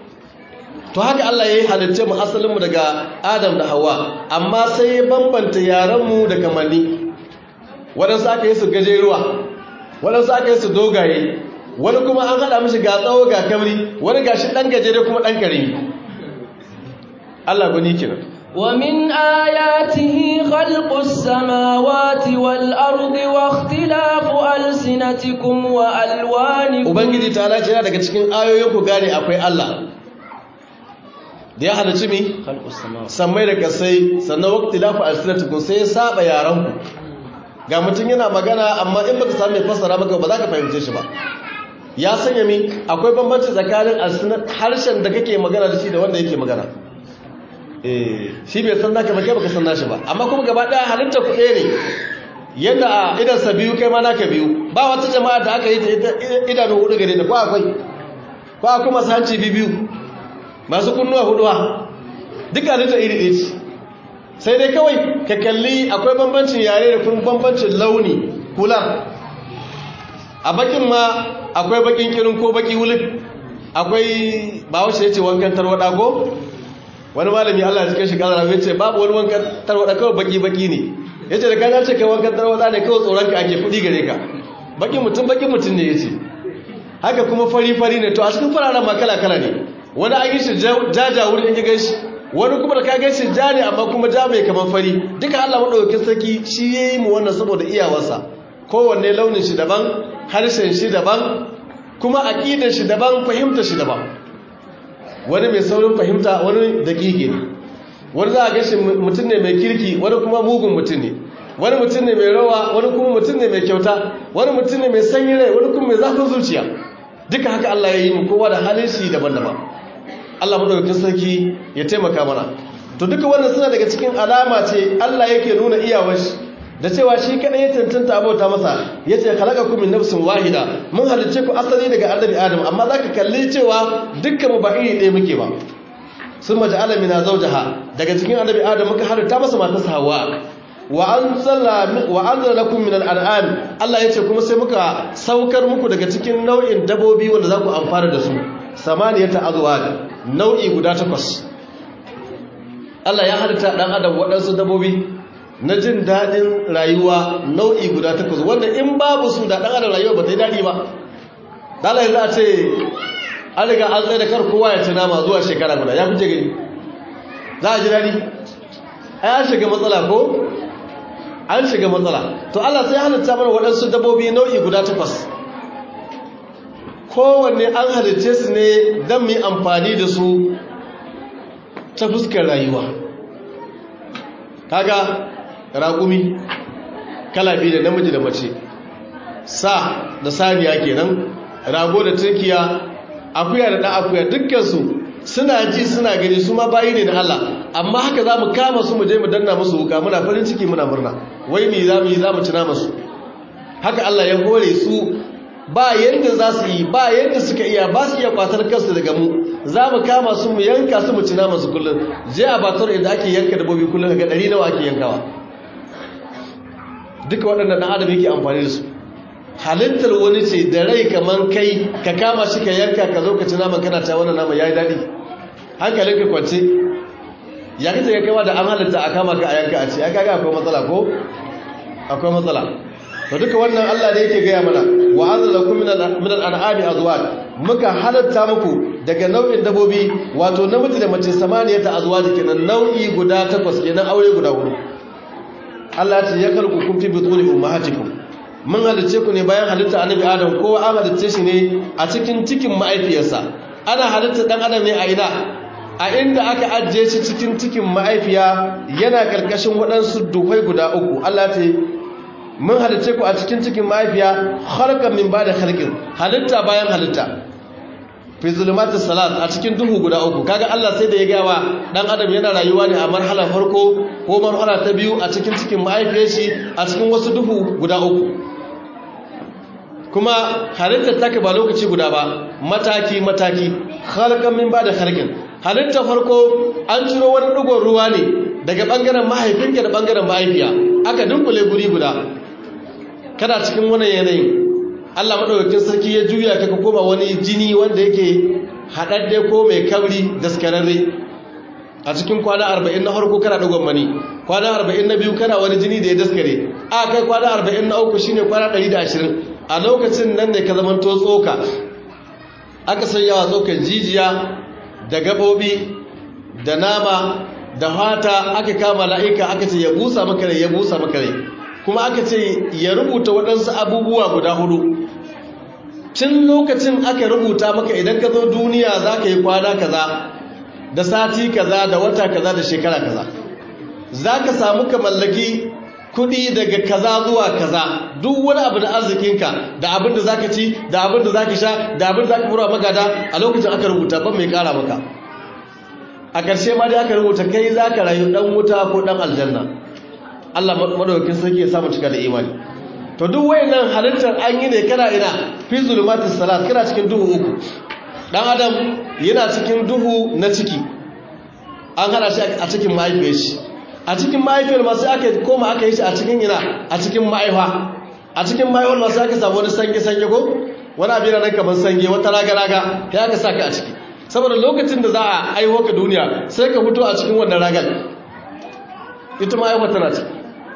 to haka Allah ya yi halitta mu asalinmu daga Adam da Hawa amma sai ya bambanta yaranmu da kamanni waɗansu aka yi su gajeruwa waɗansu aka yi su dogaye wani kuma an haɗa mishi ga tsawo ga kamri wani ga shi ɗan gajere kuma ɗan karimi Allah gani kenan ومن آياته خلق السماوات والأرض واختلاف ألسنتكم وألوانكم Ubangiji ta lace yana daga cikin ayoyin ku gane akwai Allah da ya halarci mi sammai da kasai sannan wakti lafi alsinatukun sai ya saba yaranku ga mutum yana magana amma in baka sami fassara maka ba za ka fahimce shi ba ya sanya mi akwai bambanci tsakanin harshen da kake magana da shi da wanda yake magana eh shi bai san naka ba kai baka san nashi ba amma kuma gaba daya halitta ku ɗaya ne yadda a idansa biyu kai ma naka biyu ba wata jama'a da aka yi ta idanu hudu gare da ko akwai ko akwai masu hanci biyu masu kunnuwa huduwa duka halitta iri ɗaya ce sai dai kawai ka kalli akwai bambancin yare da kuma bambancin launi kula a bakin ma akwai bakin kirin ko baki wulif akwai bawashi ya ce wankan tarwada ko wani malami allah ya cikin shi kazara ya ce babu wani wankan tarwada kawai baki-baki ne ya ce da kanar ce kai wankan tarwada ne kawai tsoronka ake kudi gare ka bakin mutum bakin mutum ne ya ce haka kuma fari-fari ne to a cikin fararen ma kala-kala ne wani an yi shi jaja wurin in gan shi wani kuma da ka gan shi ja ne amma kuma ja mai kamar fari duka allah maɗaukakin sarki shi ya yi mu wannan saboda iyawarsa kowanne launin shi daban harshen shi daban kuma aƙidar shi daban fahimtar shi daban wani mai saurin fahimta wani daƙiƙi ne wani za a gashi mutum ne mai kirki wani kuma mugun mutum ne wani mutum ne mai rawa wani kuma mutum ne mai kyauta wani mutum ne mai sanyi rai wani kuma mai zafin zuciya duka haka Allah ya yi mu kowa da halin shi daban-daban Allah madaukakin sarki ya taimaka mana to duka wannan suna daga cikin alama ce Allah yake nuna iyawar shi da cewa shi kadai ya tantanta abota masa yace khalaqakum min nafsin wahida mun halice ku asali daga annabi adam amma zaka kalli cewa dukkan mu ba iri ɗaya muke ba sun maja'ala min zawjaha daga cikin annabi adam muka halitta masa matarsa hawa wa anzala wa anzala lakum min al-an'am Allah yace kuma sai muka saukar muku daga cikin nau'in dabobi wanda za ku amfana da su samaniyata azwaj nau'i guda takwas Allah ya halitta dan adam waɗansu dabobi na jin daɗin rayuwa nau'i guda takwas wanda in babu su da ɗan adam rayuwa ba ta yi daɗi ba ɗala za a ce an riga an tsaye da kar kowa ya ci nama zuwa shekara guda ya fice gani za a ji daɗi ai an shiga matsala ko an shiga matsala to Allah sai halitta mana waɗansu dabbobi nau'i guda takwas kowanne an halicce su ne don mu yi amfani da su ta fuskar rayuwa kaga raƙumi kala biyu da namiji da mace sa da saniya kenan rago da turkiya akuya da ɗan akuya dukkansu suna ji suna gani su ma bayi ne na Allah amma haka za mu kama su mu je mu danna musu wuka muna farin ciki muna murna wai me za mu yi za mu cina masu haka Allah ya hore su ba yadda za su yi ba yadda suka iya ba su iya kwatar kansu daga mu za mu kama su mu yanka su mu cina masu kullum je a batar inda ake yanka dabbobi kullum ga ɗari nawa ake yankawa duka waɗannan ɗan adam yake amfani da su halittar wani ce da rai kaman kai ka kama shi ka yanka ka zo ka ci naman kana ta wannan naman yayi daɗi hankalin ka kwance ya kace ka kaiwa da an halitta a kama ka a yanka a ce ya kaga akwai matsala ko akwai matsala to duka wannan Allah ne yake gaya mana wa anzalakum min al-an'ami azwaj muka halatta muku daga nau'in dabobi wato namiji da mace samaniya ta azwaj kenan nau'i guda takwas kenan aure guda hudu Allah ce ya kalku kun fi butuni ummahatikum mun halice ku ne bayan halitta annabi adam kowa an halice shi ne a cikin cikin ma'aifiyarsa ana halitta dan adam ne a ina a inda aka ajiye shi cikin cikin ma'aifiya yana karkashin waɗansu duhai guda uku Allah ce mun halice ku a cikin cikin ma'aifiya khalqan min ba'da khalqin halitta bayan halitta fi zulumatis salat a cikin duhu guda uku kaga Allah sai da ya gawa dan adam yana rayuwa ne a marhala farko ko marhala ta biyu a cikin cikin ma'aifiyar shi a cikin wasu duhu guda uku kuma halittar take ba lokaci guda ba mataki mataki khalqan min ba'da khalqin halittar farko an ciro wani dugon ruwa ne daga bangaren mahaifinka da bangaren mahaifiya aka dunkule guri guda kana cikin wannan yanayin Allah madaukakin sarki ya juya ka ka koma wani jini wanda yake haɗaɗɗe ko mai kabri daskararre a cikin kwana 40 na farko kana dogon mani kwana 40 na biyu kana wani jini da ya daskare a kai kwana 40 na uku shine kwana 120 a lokacin nan ne ka zamanto tsoka aka sanya wa tsokan jijiya da gabobi da nama da fata aka kama la'ika aka ce ya busa maka rai ya busa maka rai kuma aka ce ya rubuta waɗansu abubuwa guda hudu tun lokacin aka rubuta maka idan ka zo duniya za ka yi kwana kaza da sati kaza da wata kaza da shekara kaza za ka samu ka mallaki kudi daga kaza zuwa kaza duk wani abu da arzikinka da abin da za ka ci da abin da za ka sha da abin da za ka fura magada a lokacin aka rubuta ban mai kara maka a ƙarshe ma dai aka rubuta kai za ka rayu ɗan wuta ko ɗan aljanna Allah madaukakin sarki ya samu cika da imani to duk wayannan halittar an yi ne kana ina fi zulumatis salat kana cikin duhu uku dan adam yana cikin duhu na ciki an hada shi a cikin mahaifiyar shi a cikin mahaifiyar ma sai aka koma aka yi shi a cikin ina a cikin mahaifa a cikin mahaifar ma sai aka samu wani sange sange ko wani abin nan kamar sange wata raga raga ya aka saka a ciki saboda lokacin da za a aiho ka duniya sai ka fito a cikin wannan ragar ita mahaifar tana ciki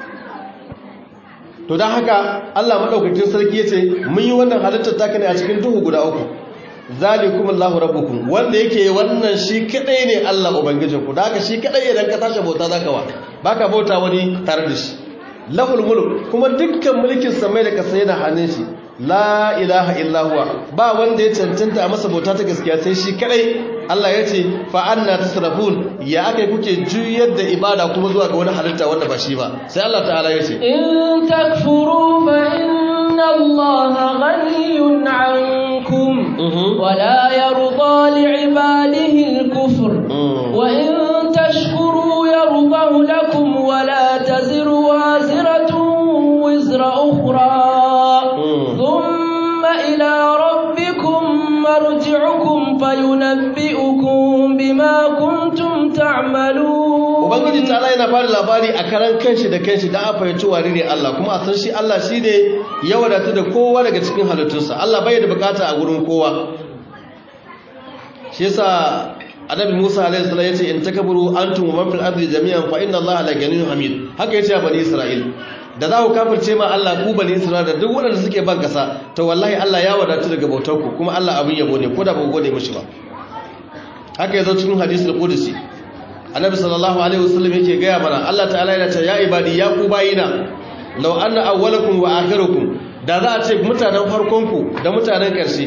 to don haka Allah maɗaukakin sarki ya ce mun yi wannan halittar taka ne a cikin duhu guda uku zalikum Allahu rabbukum wanda yake wannan shi kadai ne Allah ubangijinku da haka shi kadai idan ka tashi bauta zaka wa baka bauta wani tare da shi lahul mulk kuma dukkan mulkin samai da kasa yana hannun shi la ilaha illa huwa ba wanda ya cancanta a masa bauta ta gaskiya sai shi kadai Allah ya ce fa anna tasrafun ya akai kuke juyar da ibada kuma zuwa ga wani halitta wanda ba shi ba sai Allah ta'ala ya ce in takfuru fa inna Allah ghaniyun 'ankum wa la yarda li'ibadihi al-kufr wa in tashkuru yardahu lakum wa la taziru waziratun wizra ukhra ثم إلى ربكم مرجعكم فينبئكم بما كنتم تعملون ubangiji ta yana bada labari a karan kanshi da kanshi da a fahimci wani ne Allah kuma a san shi Allah shi ne ya wadatu da kowa daga cikin halittunsa Allah bai da bukata a gurin kowa shi yasa annabi Musa alaihi salam yace in takaburu antum wa man fil ardi jami'an fa inna Allah la ganiyyun hamid haka yace a bani Isra'il da za ku kafirce ma Allah ku bani Isra'ila da duk waɗanda suke ban kasa to wallahi Allah ya wadatu daga bautar ku kuma Allah abin yabo ne ko da ba gode mishi ba haka yazo cikin hadisul qudsi annabi sallallahu alaihi wasallam yake gaya mana Allah ta'ala yana cewa ya ibadi ya ku bayina law anna awwalakum wa akhirukum da za a ce mutanen farkon ku da mutanen ƙarshe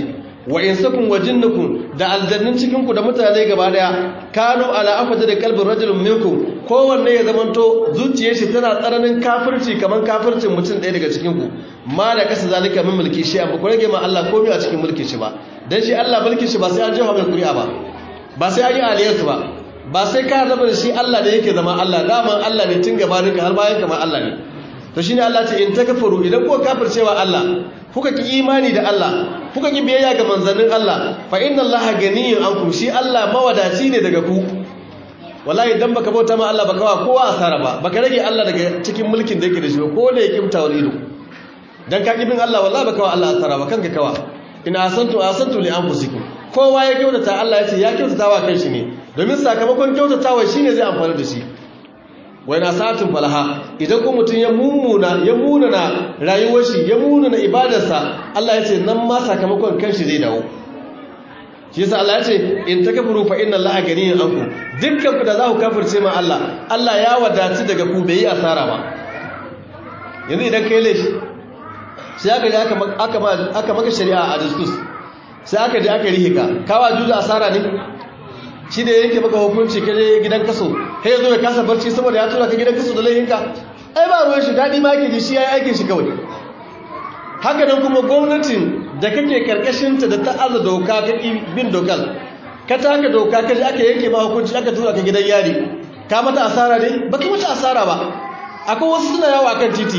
wa insakum wa jinnakum da aljannin cikin ku da mutane gaba daya kanu ala afata da qalbin rajulun minkum kowanne ya zamanto zuciyar shi tana tsananin kafirci kaman kafircin mutum ɗaya daga cikin ku ma da kasa zalika min mulki shi amma ku rage ma Allah komai a cikin mulkin shi ba dan shi Allah mulkin shi ba sai an jefa mai kuri'a ba ba sai an yi aliyarsu ba ba sai ka zama da shi Allah da yake zama Allah daman Allah ne tun gabaninka har bayan kamar Allah ne to shine Allah ce in takfuru idan kuka kafircewa Allah kuka ki imani da Allah kuka ki biyayya ga manzannin Allah fa inna Allah ganiyun ankum shi Allah mawadaci ne daga ku wallahi idan baka bauta ma Allah baka wa kowa asara ba baka rage Allah daga cikin mulkin da yake da shi ba ko da yake mutawar ido dan ka kibin Allah wallahi baka wa Allah asara ba kanka kawa in asantu asantu li anfusikum kowa ya kyautata Allah ya ce ya kyautata wa kanshi ne domin sakamakon kyautatawa shine zai amfani da shi wai na satin falaha idan ko mutum ya mummuna ya munana rayuwar shi ya munana ibadarsa Allah ya ce nan ma sakamakon kanshi zai dawo shi yasa Allah ya ce in takfuru fa inna Allaha ganiyun ankum dukkan ku da za ku kafirce ma Allah Allah ya wadaci daga ku bai yi asara ba yanzu idan kai laifi sai aka je aka aka maka shari'a a diskus sai aka je aka rihe ka kawa juza asara ne shi da yake maka hukunci ka je gidan kaso sai ya zo ya kasa barci saboda ya tura ka gidan kaso da laihinka ai ba ruwan shi daɗi ma yake ji shi ya yi aikin shi kawai haka nan kuma gwamnatin da kake karkashinta da ta'aza doka ka bin dokar ka taka doka ka je aka yanke ma hukunci aka tura ka gidan yari ka mata asara ne ba ka mata asara ba akwai wasu suna yawo akan titi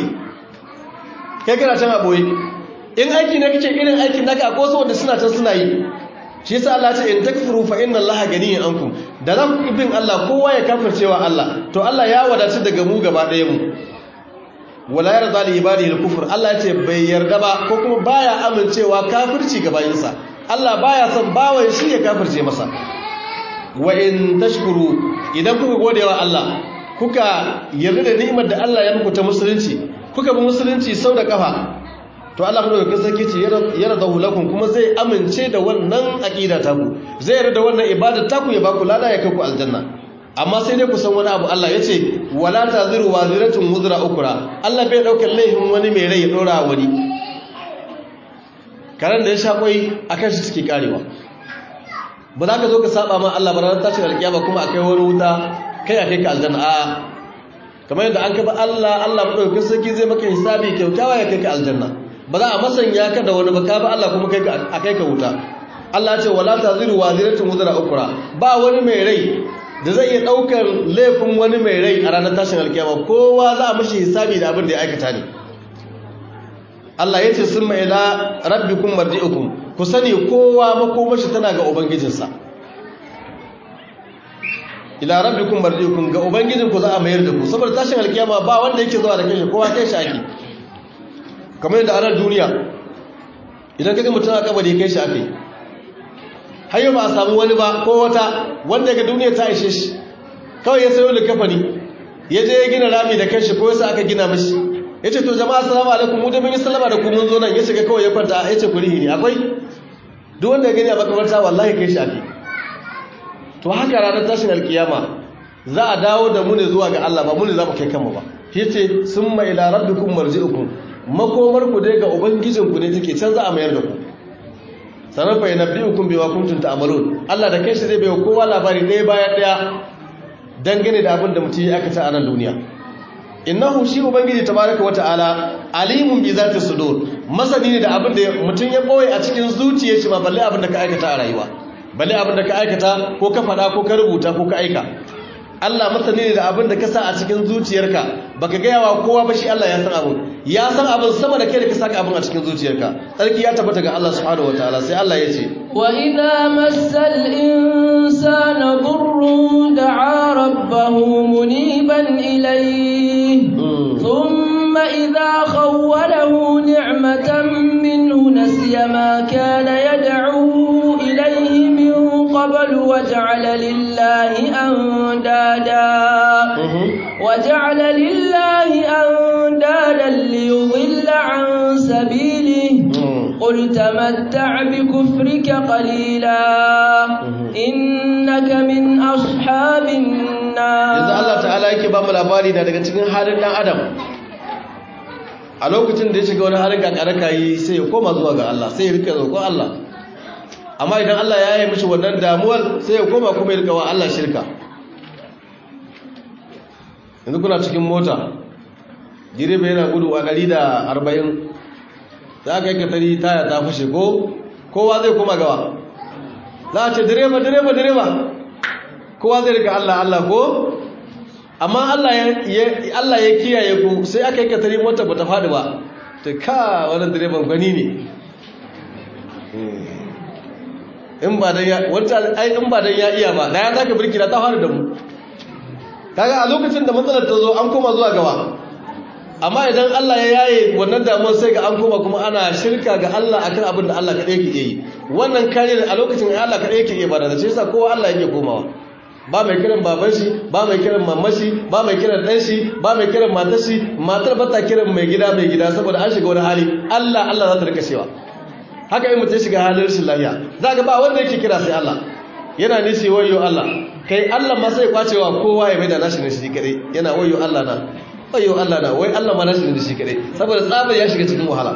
kai kana can a ɓoye in aiki na kake irin aikin naka akwai wasu wanda suna can suna yi shi yasa Allah ce in takfuru fa inna Allah ganiyun ankum da za ku bin Allah kowa ya kafircewa Allah to Allah ya wadace daga mu gaba ɗaya mu wala yarda li ibadihi al-kufr Allah ya ce bai yarda ba ko kuma baya amincewa kafirci ga bayinsa Allah baya son bawan shi ya kafirce masa wa in tashkuru idan kuka godewa Allah kuka yarda da ni'imar da Allah ya muku ta musulunci kuka bi musulunci sau da kafa to Allah madaukakin sarki ce yarda lakum kuma zai amince da wannan aqida taku zai yarda da wannan ibada taku ya baku lada ya kai ku aljanna amma sai dai ku san wani abu Allah yace wala taziru waziratun wuzra ukra Allah bai daukar laifin wani mai rai ya dora wani karan da ya sha kwai akan shi take karewa ba za ka zo ka saba ma Allah ba ranar tashin alkiyama kuma akai wani wuta kai akai ka aljanna a kamar yadda an kaba Allah Allah madaukakin sarki zai maka hisabi kyautawa ya kai ka aljanna ba za a masanya ka da wani baka ba Allah kuma a kai ka wuta Allah ce wala taziru waziratun wuzra ukra ba wani mai rai da zai iya daukar laifin wani mai rai a ranar tashin alkiyama kowa za a mishi hisabi da abin da ya aikata ne Allah ya ce summa ila rabbikum marji'ukum ku sani kowa makomashi tana ga ubangijinsa ila rabbikum marji'ukum ga ubangijinku za a mayar da ku saboda tashin alkiyama ba wanda yake zuwa da kanshi kowa kai shi ake kamar yadda ana duniya idan kaga mutum a kabari kai shi aka yi har yau ba a samu wani ba ko wata wanda ga duniya ta ishe shi kawai ya sayo likafani ya je ya gina rami da kanshi ko yasa aka gina mashi ya ce to jama'a salamu alaikum mu da mun yi sallama da ku mun zo nan ya shiga kawai ya kwanta ya ce ku rihi ne akwai duk wanda ya gani a makabarta wallahi kai shi ake to haka ranar tashin alkiyama za a dawo da mu ne zuwa ga Allah ba mu ne za mu kai kanmu ba yace summa ila rabbikum marji'ukum makomar ku dai ga ubangijin ku ne take can za a mayar da ku sanar fa yanabbiukum bima kuntum ta'malun Allah da kai shi zai bayo kowa labari ɗaya bayan ɗaya dangane da abin da mutum ya aikata a nan duniya innahu shi ubangiji tabaraka wata'ala alimun bi zati sudur masani ne da abin da mutum ya boye a cikin zuciyar shi ba balle abin da ka aikata a rayuwa balle abin da ka aikata ko ka faɗa ko ka rubuta ko ka aika Allah masani ne da abin da ka sa a cikin zuciyarka baka gaya wa kowa ba shi Allah ya san abin ya san abin sama da kai da ka saka abin a cikin zuciyarka tsarki ya tabbata ga Allah subhanahu wataala sai Allah ya ce wa idza massal insana dhurrun da'a rabbahu muniban ilayhi thumma idza khawwalahu ni'matan minhu nasiya ma kana yad'u ilayhi min qabl waja'ala lillahi andada waja'ala lillahi andada liyudilla an sabilihi قل تمتع بكفرك قليلا إنك من أصحاب النار yanzu Allah ta'ala yake ba mu labari da daga cikin halin dan adam a lokacin da ya shiga wani halin kakaraka yi sai ya koma zuwa ga Allah sai ya rika roƙon Allah amma idan Allah ya yi mishi wannan damuwar sai ya koma kuma ya rika wa Allah shirka yanzu kuna cikin mota direba yana gudu a 140 za ka yi katari taya ta fashe ko kowa zai koma gawa za a ce direba direba direba kowa zai rika Allah Allah ko amma Allah ya kiyaye ku sai aka yi katari mota ba ta faɗi ba ta ka wani direban gwani ne in ba dan ya wanta ai in ba dan ya iya ba da ya zaka birki da ta fara da mu kaga a lokacin da matsalar ta zo an koma zuwa gaba amma idan Allah ya yaye wannan damuwar sai ga an koma kuma ana shirka ga Allah akan abin da Allah kadai yake yi wannan kariyar a lokacin da Allah kadai yake yi ba da shi yasa kowa Allah yake komawa ba mai kiran baban shi ba mai kiran mamman shi ba mai kiran dan shi ba mai kiran matar shi matar ba ta kiran mai gida mai gida saboda an shiga wani hali Allah Allah za ta rika cewa haka in mutum shiga halin rashin lafiya za ga ba wanda yake kira sai Allah yana nishi wayo Allah kai Allah ma sai kwacewa kowa ya mai da nashi ne shi kadai yana wayo Allah na wayo Allah na wai Allah ma nashi ne shi kadai saboda tsabar ya shiga cikin wahala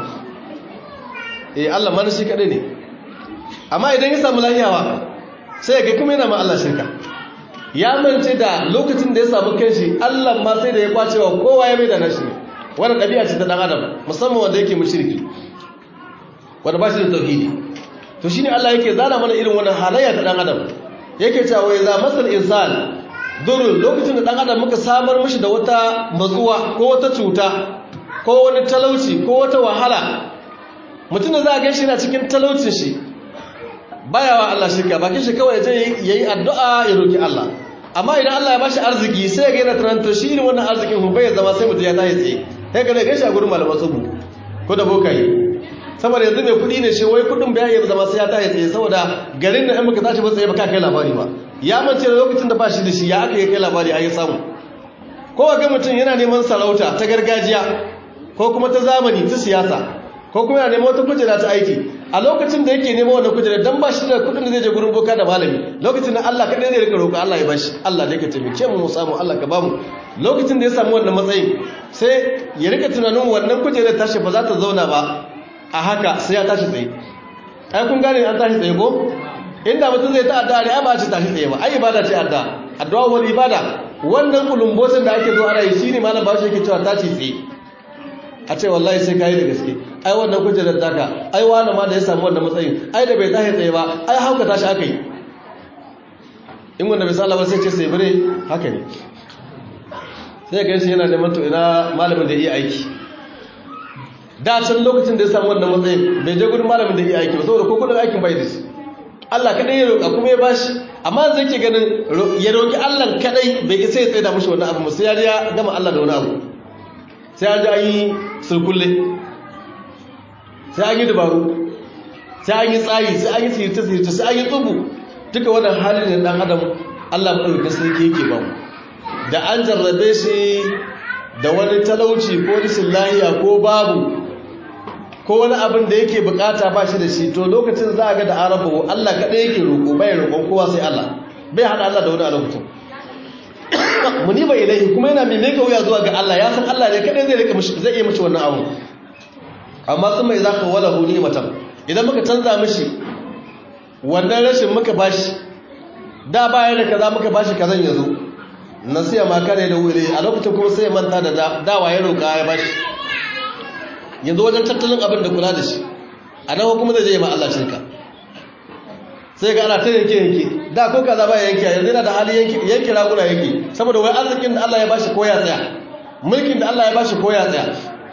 eh Allah ma nashi kadai ne amma idan ya samu lafiyawa sai ga kuma yana ma Allah shirka ya mance da lokacin da ya samu kanshi Allah ma sai da ya kwacewa kowa ya mai da nashi ne wannan ɗabi'a ce ta dan adam musamman wanda yake mushriki wanda ba shi da tauhidi to shine Allah yake zana mana irin wannan halayya ta dan adam yake cewa wai za masal insan durul lokacin da dan adam muka samar mishi da wata matsuwa ko wata cuta ko wani talauci ko wata wahala mutum da za a gaishe yana cikin talaucin shi baya wa Allah shirka bakin shi kawai je yayi addu'a ya roki Allah amma idan Allah ya bashi arziki sai ga yana tunanin shi irin wannan arzikin hu bai zama sai mutum ya tashi tsaye sai ga gaishe a gurin malaman tsubu ko da bokaye saboda yanzu mai kudi ne shi wai kudin bai iya zama sai ya tashi tsaye saboda garin da in muka tashi ba tsaye ba ka kai labari ba ya mance da lokacin da ba shi da shi ya aka yi kai labari a yi samu ko ga mutum yana neman sarauta ta gargajiya ko kuma ta zamani ta siyasa ko kuma yana neman wata kujera ta aiki a lokacin da yake neman wannan kujera dan ba shi da kudin da zai je gurin boka da malami lokacin da Allah kadai zai rika roƙo Allah ya bashi Allah da yake taimake mu mu samu Allah ka bamu lokacin da ya samu wannan matsayin sai ya rika tunanin wannan kujerar tashi ba za ta zauna ba a haka sai ya tashi tsaye ai kun gane an tashi tsaye ko inda mutum zai ta addu'a ne ai ba shi tashi tsaye ba ai ibada ce addu'a addu'a wal ibada wannan kulumbosin da ake zo ana yi shine malam bashi yake cewa tashi tsaye a ce wallahi sai kai da gaske ai wannan kujerar taka ai wani ma da ya samu wannan matsayin ai da bai tashi tsaye ba ai hauka tashi aka yi in wanda bai sallama sai ce sai bare haka ne sai ga shi yana neman to ina malamin da iya aiki da can lokacin da ya samu wannan matsayin bai je gudun malamin da iya aiki ba saboda ko kudin aikin bai da shi Allah kadai ya roƙa kuma ya bashi amma zai ke ganin ya roƙi Allah kadai bai isa ya tsaye da mashi wannan abu sai ya ya gama Allah da wani abu sai an ji an yi sulkulle sai an yi dabaru sai an yi tsari sai an yi sirce sirce sai an yi tsubu duka wannan halin ne dan adam Allah madaukakin sarki yake ba mu da an jarrabe shi da wani talauci ko rashin lahiya ko babu ko wani abin da yake bukata ba shi da shi to lokacin za a ga da arabu Allah kaɗai yake roƙo bai roƙon kowa sai Allah bai haɗa Allah da wani a lokacin muni bai ilahi kuma yana mai meka wuya zuwa ga Allah ya san Allah ne kaɗai zai rika mishi zai iya mishi wannan abu amma sun mai zaka wala hu ni'matan idan muka canza mishi wannan rashin muka bashi da bayan da kaza muka bashi kazan yazo nasiya ma kare da wuri a lokacin kuma sai ya manta da dawa ya roƙa ya bashi yanzu wajen tattalin abin da kula da shi a nan kuma zai je ma Allah shirka sai ga ana ta yanke yanke da ko kaza ba yanke yanzu yana da hali yanke yanke raguna yanke saboda wai arzikin da Allah ya bashi ko ya tsaya mulkin da Allah ya bashi ko ya tsaya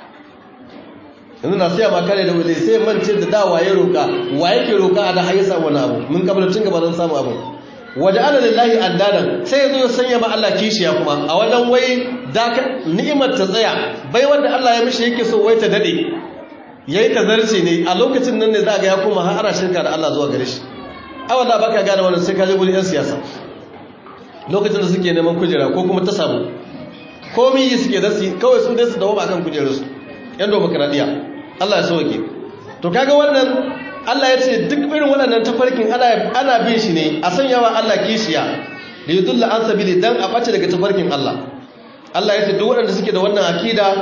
yanzu na siya makare da wule sai mance da da waye roka wa yake roka a da har ya samu wani abu mun kabla tun gaba don samu abu waje ala lillahi addadan sai yazo ya sanya ma Allah kishiya kuma a wajen wai da ni'imar ta tsaya bai wanda Allah ya mishi yake so wai ta dade yayi ta zarce ne a lokacin nan ne za ga ya koma har ana shirka da Allah zuwa gare shi ai wallahi baka gane wannan sai ka je gurin yan siyasa lokacin da suke neman kujera ko kuma ta samu komai yi suke da su kawai su dai su dawo akan kujerarsu yan demokradiya Allah ya sauke to kaga wannan Allah ya ce duk irin waɗannan tafarkin ana bin shi ne a sanyawa Allah kishiya da yi dulla an sabili don a ɓace daga tafarkin Allah Allah ya ce duk waɗanda suke da wannan akida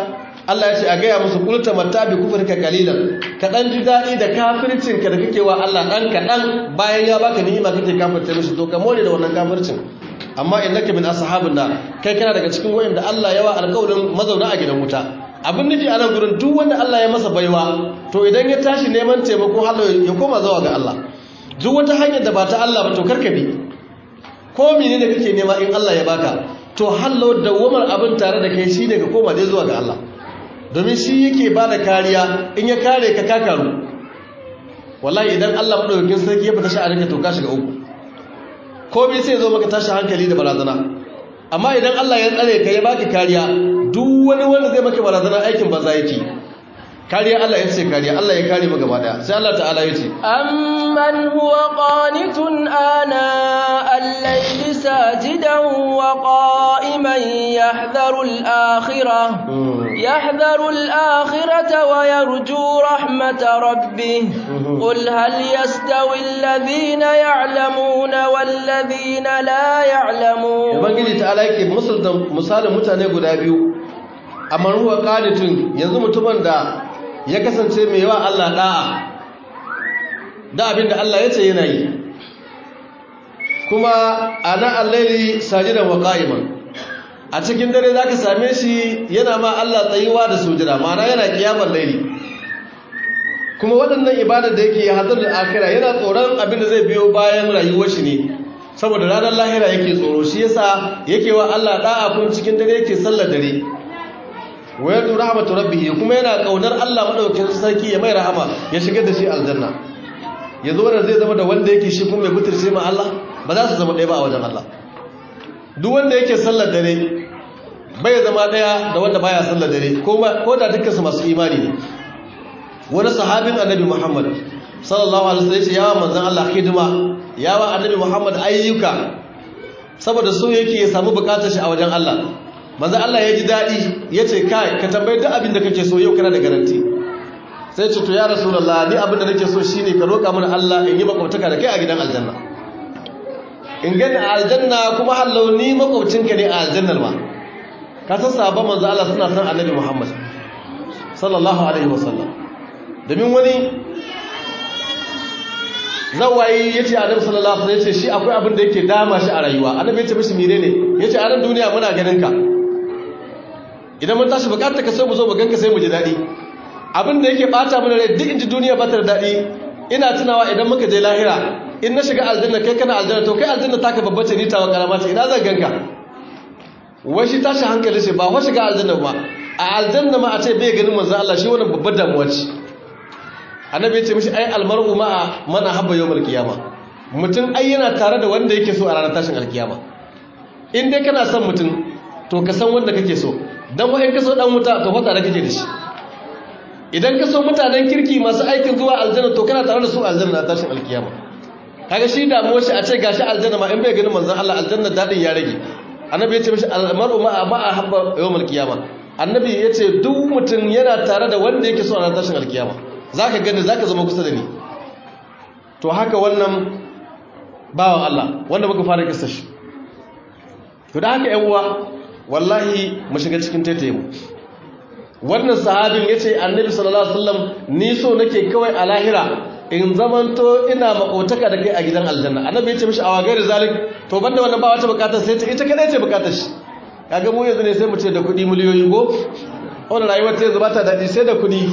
Allah ya ce a gaya musu kulta mattabi kufrika qalilan ka dan ji dadi da kafircin ka da kake wa Allah dan kadan bayan ya baka ni'ima kake kafirce mishi to ka more da wannan kafircin amma innaka min ashabin nar kai kana daga cikin wayanda Allah yawa alƙawarin mazauna a gidan wuta abin nufi a nan gurin duk wanda Allah ya masa baiwa to idan ya tashi neman taimako Allah ya koma zuwa ga Allah duk wata hanyar da ba ta Allah ba to karka bi ko menene kake nema in Allah ya baka to hallo dawamar abin tare da kai shine ka koma dai zuwa ga Allah domin shi yake ba da kariya in ya kare ka kakaru wallahi idan Allah madaukakin sarki ya fita sha'aninka to ka shiga uku komai sai zo maka tashi hankali da barazana amma idan Allah ya tsare ka ya baki kariya duk wani wanda zai maka barazana aikin banza yake kariya Allah ya ce kariya Allah ya kare mu gaba daya sai Allah ta'ala ya ce amman huwa qanitun ana al-layli sajidan wa qa'iman yahdharu al-akhirah yahdharu al-akhirata wa yarju rahmata rabbih qul hal yastawi alladhina ya'lamuna wal ladhina la ya'lamun ubangiji ta'ala yake misalin mutane guda biyu amma ruwa qanitun yanzu mutumin da ya kasance mai yawa Allah da'a da abinda Allah ya ce yana yi kuma ana allaili sajidan wa qa'iman a cikin dare zaka same shi yana ma Allah tsayuwa da sujada ma'ana yana kiyamar laili kuma waɗannan ibadar da yake hadar da akira yana tsoron abin da zai biyo bayan rayuwar shi ne saboda ranar lahira yake tsoro shi yasa yake wa Allah da'a kun cikin dare yake sallar dare wayar tu rahmatu rabbih kuma yana kaunar Allah madaukakin sarki ya mai rahama ya shigar da shi aljanna yazo wanda zai zama da wanda yake shi kuma mai butirce ma Allah ba za su zama ɗaya ba a wajen Allah duk wanda yake sallar dare bai zama ɗaya da wanda baya sallar dare ko da dukkan su masu imani ne wani sahabin annabi Muhammad sallallahu alaihi wasallam yawa manzon Allah hidima yawa annabi Muhammad ayyuka saboda so yake ya samu bukatar shi a wajen Allah manzo Allah ya ji daɗi ya ce kai ka tambayi duk abin da kake so yau kana da garanti sai ce to ya rasulullah ni abin da nake so shine ka roƙa mana Allah in yi makwabtaka da kai a gidan aljanna in gani a aljanna kuma hallau ni makwabcinka ne a aljannar ma ka san sahabban manzo Allah suna san annabi Muhammad sallallahu alaihi wasallam domin wani zawayi yace annabi sallallahu alaihi wasallam yace shi akwai abin da yake dama shi a rayuwa annabi yace mishi menene yace a ran duniya muna ganin ka idan mun tashi bukatar ka sai mu zo mu ganka sai mu ji dadi abin da yake bata mana rai duk inji duniya ba ta da dadi ina tunawa idan muka je lahira in na shiga aljanna kai kana aljanna to kai aljanna taka babbace ni tawa karama ce ina zan ganka wai shi tashi hankali shi ba wa shiga aljanna ba a aljanna ma a ce bai ganin manzo Allah shi wannan babbar damuwa ce annabi ya ce mishi ai almar'u ma'a man habba yawmal qiyama mutum ai yana tare da wanda yake so a ranar tashin alkiyama in dai kana son mutum to ka san wanda kake so dan wa'in ka so dan wuta to fata da kake da shi idan ka so mutanen kirki masu aikin zuwa aljanna to kana tare da su aljanna na tashin alkiyama kaga shi damuwar shi a ce gashi aljanna ma in bai ganin manzon Allah aljanna dadin ya rage annabi ya ce mishi almar'u ma'a ma'a habba yawmal qiyama annabi ya ce duk mutum yana tare da wanda yake so a ranar tashin alkiyama zaka gani zaka zama kusa da ni to haka wannan bawan Allah wanda muka fara kissa shi to da haka yan uwa wallahi mu shiga cikin taitaye mu wannan sahabin yace annabi sallallahu alaihi wasallam ni so nake kawai a lahira in zamanto ina makotaka da kai a gidan aljanna annabi yace mishi awa gairi zalik to banda wannan ba wata bukatar sai ta ita kadai ce bukatar shi kaga mu yanzu ne sai mu ce da kudi miliyoyi go wannan rayuwar ta yanzu ba ta dadi sai da kudi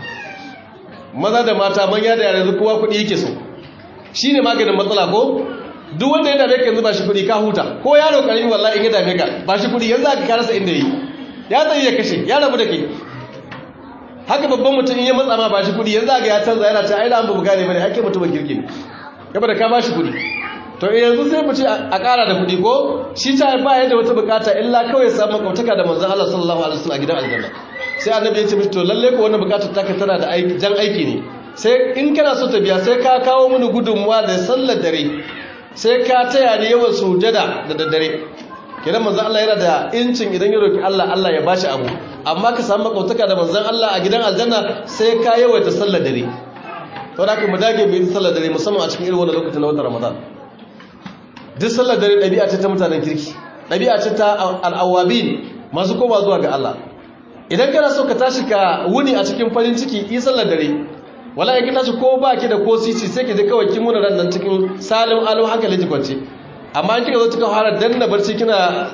maza da mata manya da yara yanzu kowa kudi yake so shine maganin matsala ko duk wanda ya dame ka yanzu ba shi kudi ka huta ko yaro karami wallahi in ya dame ka ba shi kudi yanzu aka karasa inda yi ya tsaye ya kashe ya rabu da kai haka babban mutum in ya matsa ma ba shi kudi yanzu aka ya canza yana ta aida an babu gane bane ake mutum kirki ne yaba da ka ba shi kudi to yanzu sai mu ce a kara da kudi ko shi ta ba yadda wata bukata illa kawai samu makwabtaka da manzon Allah sallallahu alaihi wasallam a gidan aljanna sai annabi ya ce mishi to lalle ko wannan bukatar taka tana da aiki jan aiki ne sai in kana so ta biya sai ka kawo mini gudunmuwa da sallar dare sai ka taya ni yawan sujada da daddare kenan manzon Allah yana da incin idan ya roki Allah Allah ya bashi abu amma ka samu makautaka da manzon Allah a gidan aljanna sai ka yawaita sallar dare to da ka mu dage mu yi sallar dare musamman a cikin irin wannan lokacin na watan Ramadan duk sallar dare ɗabi'a ce ta mutanen kirki ɗabi'a ce ta al'awabin masu koma zuwa ga Allah idan kana so ka tashi ka wuni a cikin farin ciki yi sallar dare wala ya tashi ko ba ki da ko sisi sai ki je kawai kin muna ran nan cikin salim alu hankali ji kwance amma in kika zo cikin fara danna barci kina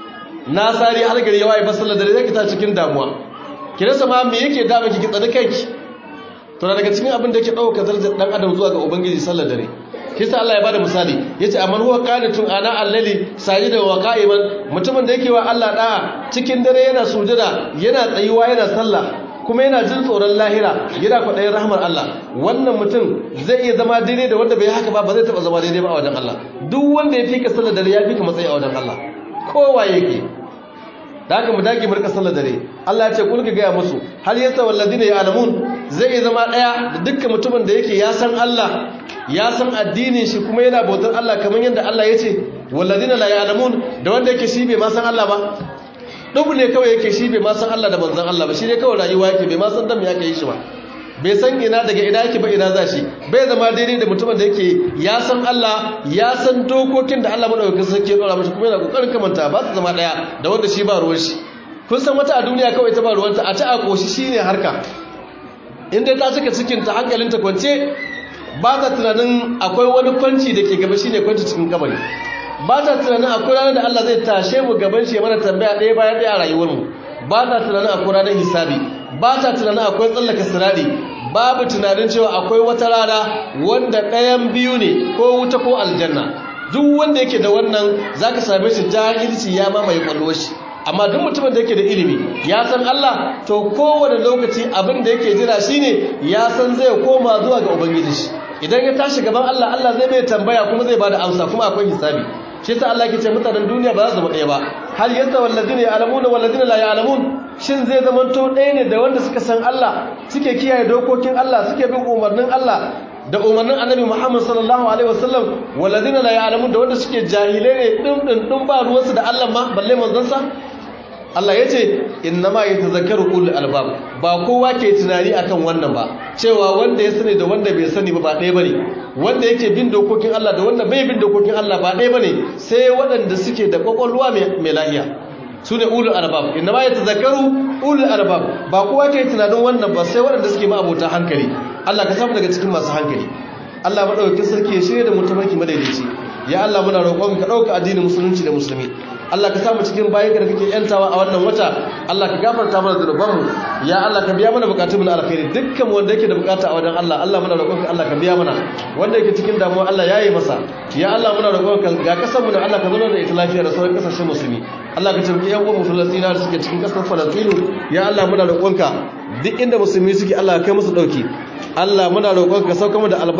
nasari har gari yawa ba sallar dare sai ki tashi cikin damuwa ki rasa ma me yake da miki ki tsani kanki to daga cikin abin da yake dauka darajar dan adam zuwa ga ubangiji sallar dare kisa Allah ya bada misali yace amman huwa qanitun ana allali sajida wa qa'iman mutumin da yake wa Allah da'a cikin dare yana sujada yana tsayuwa yana sallah kuma yana jin tsoron lahira yana kwaɗayin rahmar Allah wannan mutum zai iya zama daidai da wanda bai haka ba ba zai taɓa zama daidai ba a wajen Allah duk wanda ya fi ka sallar dare ya fi ka matsayi a wajen Allah kowa yake da haka mu dage murka sallar dare Allah ya ce kul ka gaya musu hal yasa walladina ya'lamun zai iya zama daya da dukkan mutumin da yake ya san Allah ya san addinin shi kuma yana bautar Allah kamar yadda Allah ya ce walladina la ya'lamun da wanda yake shi bai ma san Allah ba dubu ne kawai yake shi bai ma san Allah da manzon Allah ba shi ne kawai rayuwa yake bai ma san dan me yake yi shi ba bai san ina daga ina yake ba ina za shi bai zama daidai da mutumin da yake ya san Allah ya san dokokin da Allah madaukakin sarki ya dora masa kuma yana kokarin kamanta ba su zama daya da wanda shi ba ruwan shi kun san wata a duniya kawai ta ba ruwanta a ta a koshi shine harka in dai ta cika cikin ta hankalinta kwance ba ta tunanin akwai wani kwanci da ke gaba shine kwanci cikin kabari ba ta tunanin akwai ranar da Allah zai tashe mu gaban shi mana tambaya ɗaya bayan ɗaya a rayuwarmu ba ta tunanin akwai ranar hisabi ba ta tunanin akwai tsallaka sirari babu tunanin cewa akwai wata rana wanda ɗayan biyu ne ko wuta ko aljanna duk wanda yake da wannan zaka same shi jahilci ya mamaye kwallo shi amma duk mutumin da yake da ilimi ya san Allah to kowane lokaci abin da yake jira shine ya san zai koma zuwa ga ubangiji shi idan ya tashi gaban Allah Allah zai mai tambaya kuma zai bada amsa kuma akwai hisabi shi yasa Allah ke ce mutanen duniya ba za su zama ɗaya ba hal yasta walladina ya'lamuna walladina la ya'lamun shin zai zama to ɗaya ne da wanda suka san Allah suke kiyaye dokokin Allah suke bin umarnin Allah da umarnin Annabi Muhammad sallallahu alaihi wasallam walladina la ya'lamun da wanda suke jahilai ne din din din ba ruwansu da Allah ma balle manzon sa Allah ya ce innama ya tazakaru ulul albab ba kowa ke tunani akan wannan ba cewa wanda ya sani da wanda bai sani ba ba ɗaya bane wanda yake bin dokokin Allah da wanda bai bin dokokin Allah ba ɗaya bane sai waɗanda suke da kwakwalwa mai lahiya su ne ulul albab innama ya tazakaru ulul albab ba kowa ke tunanin wannan ba sai waɗanda suke ma abota hankali Allah ka samu daga cikin masu hankali Allah madaukakin sarki ya shirya da mutumaki madaidaici ya Allah muna roƙon ka ɗauka addinin musulunci da musulmi Allah ka samu cikin bayan da kake yantawa a wannan wata Allah ka gafarta mana zunubanmu ya Allah ka biya mana bukatun na alkhairi dukkan wanda yake da bukata a wajen Allah Allah muna roƙonka Allah ka biya mana wanda yake cikin damuwa Allah ya yi masa ya Allah muna roƙonka ga kasar mu da Allah ka zama da ita lafiya da sauran kasashen musulmi Allah ka tabbata yan uwan Falastina da suke cikin kasar Falastinu ya Allah muna roƙonka duk inda musulmi suke Allah ka kai musu dauki Allah muna roƙonka sauka mu da albarka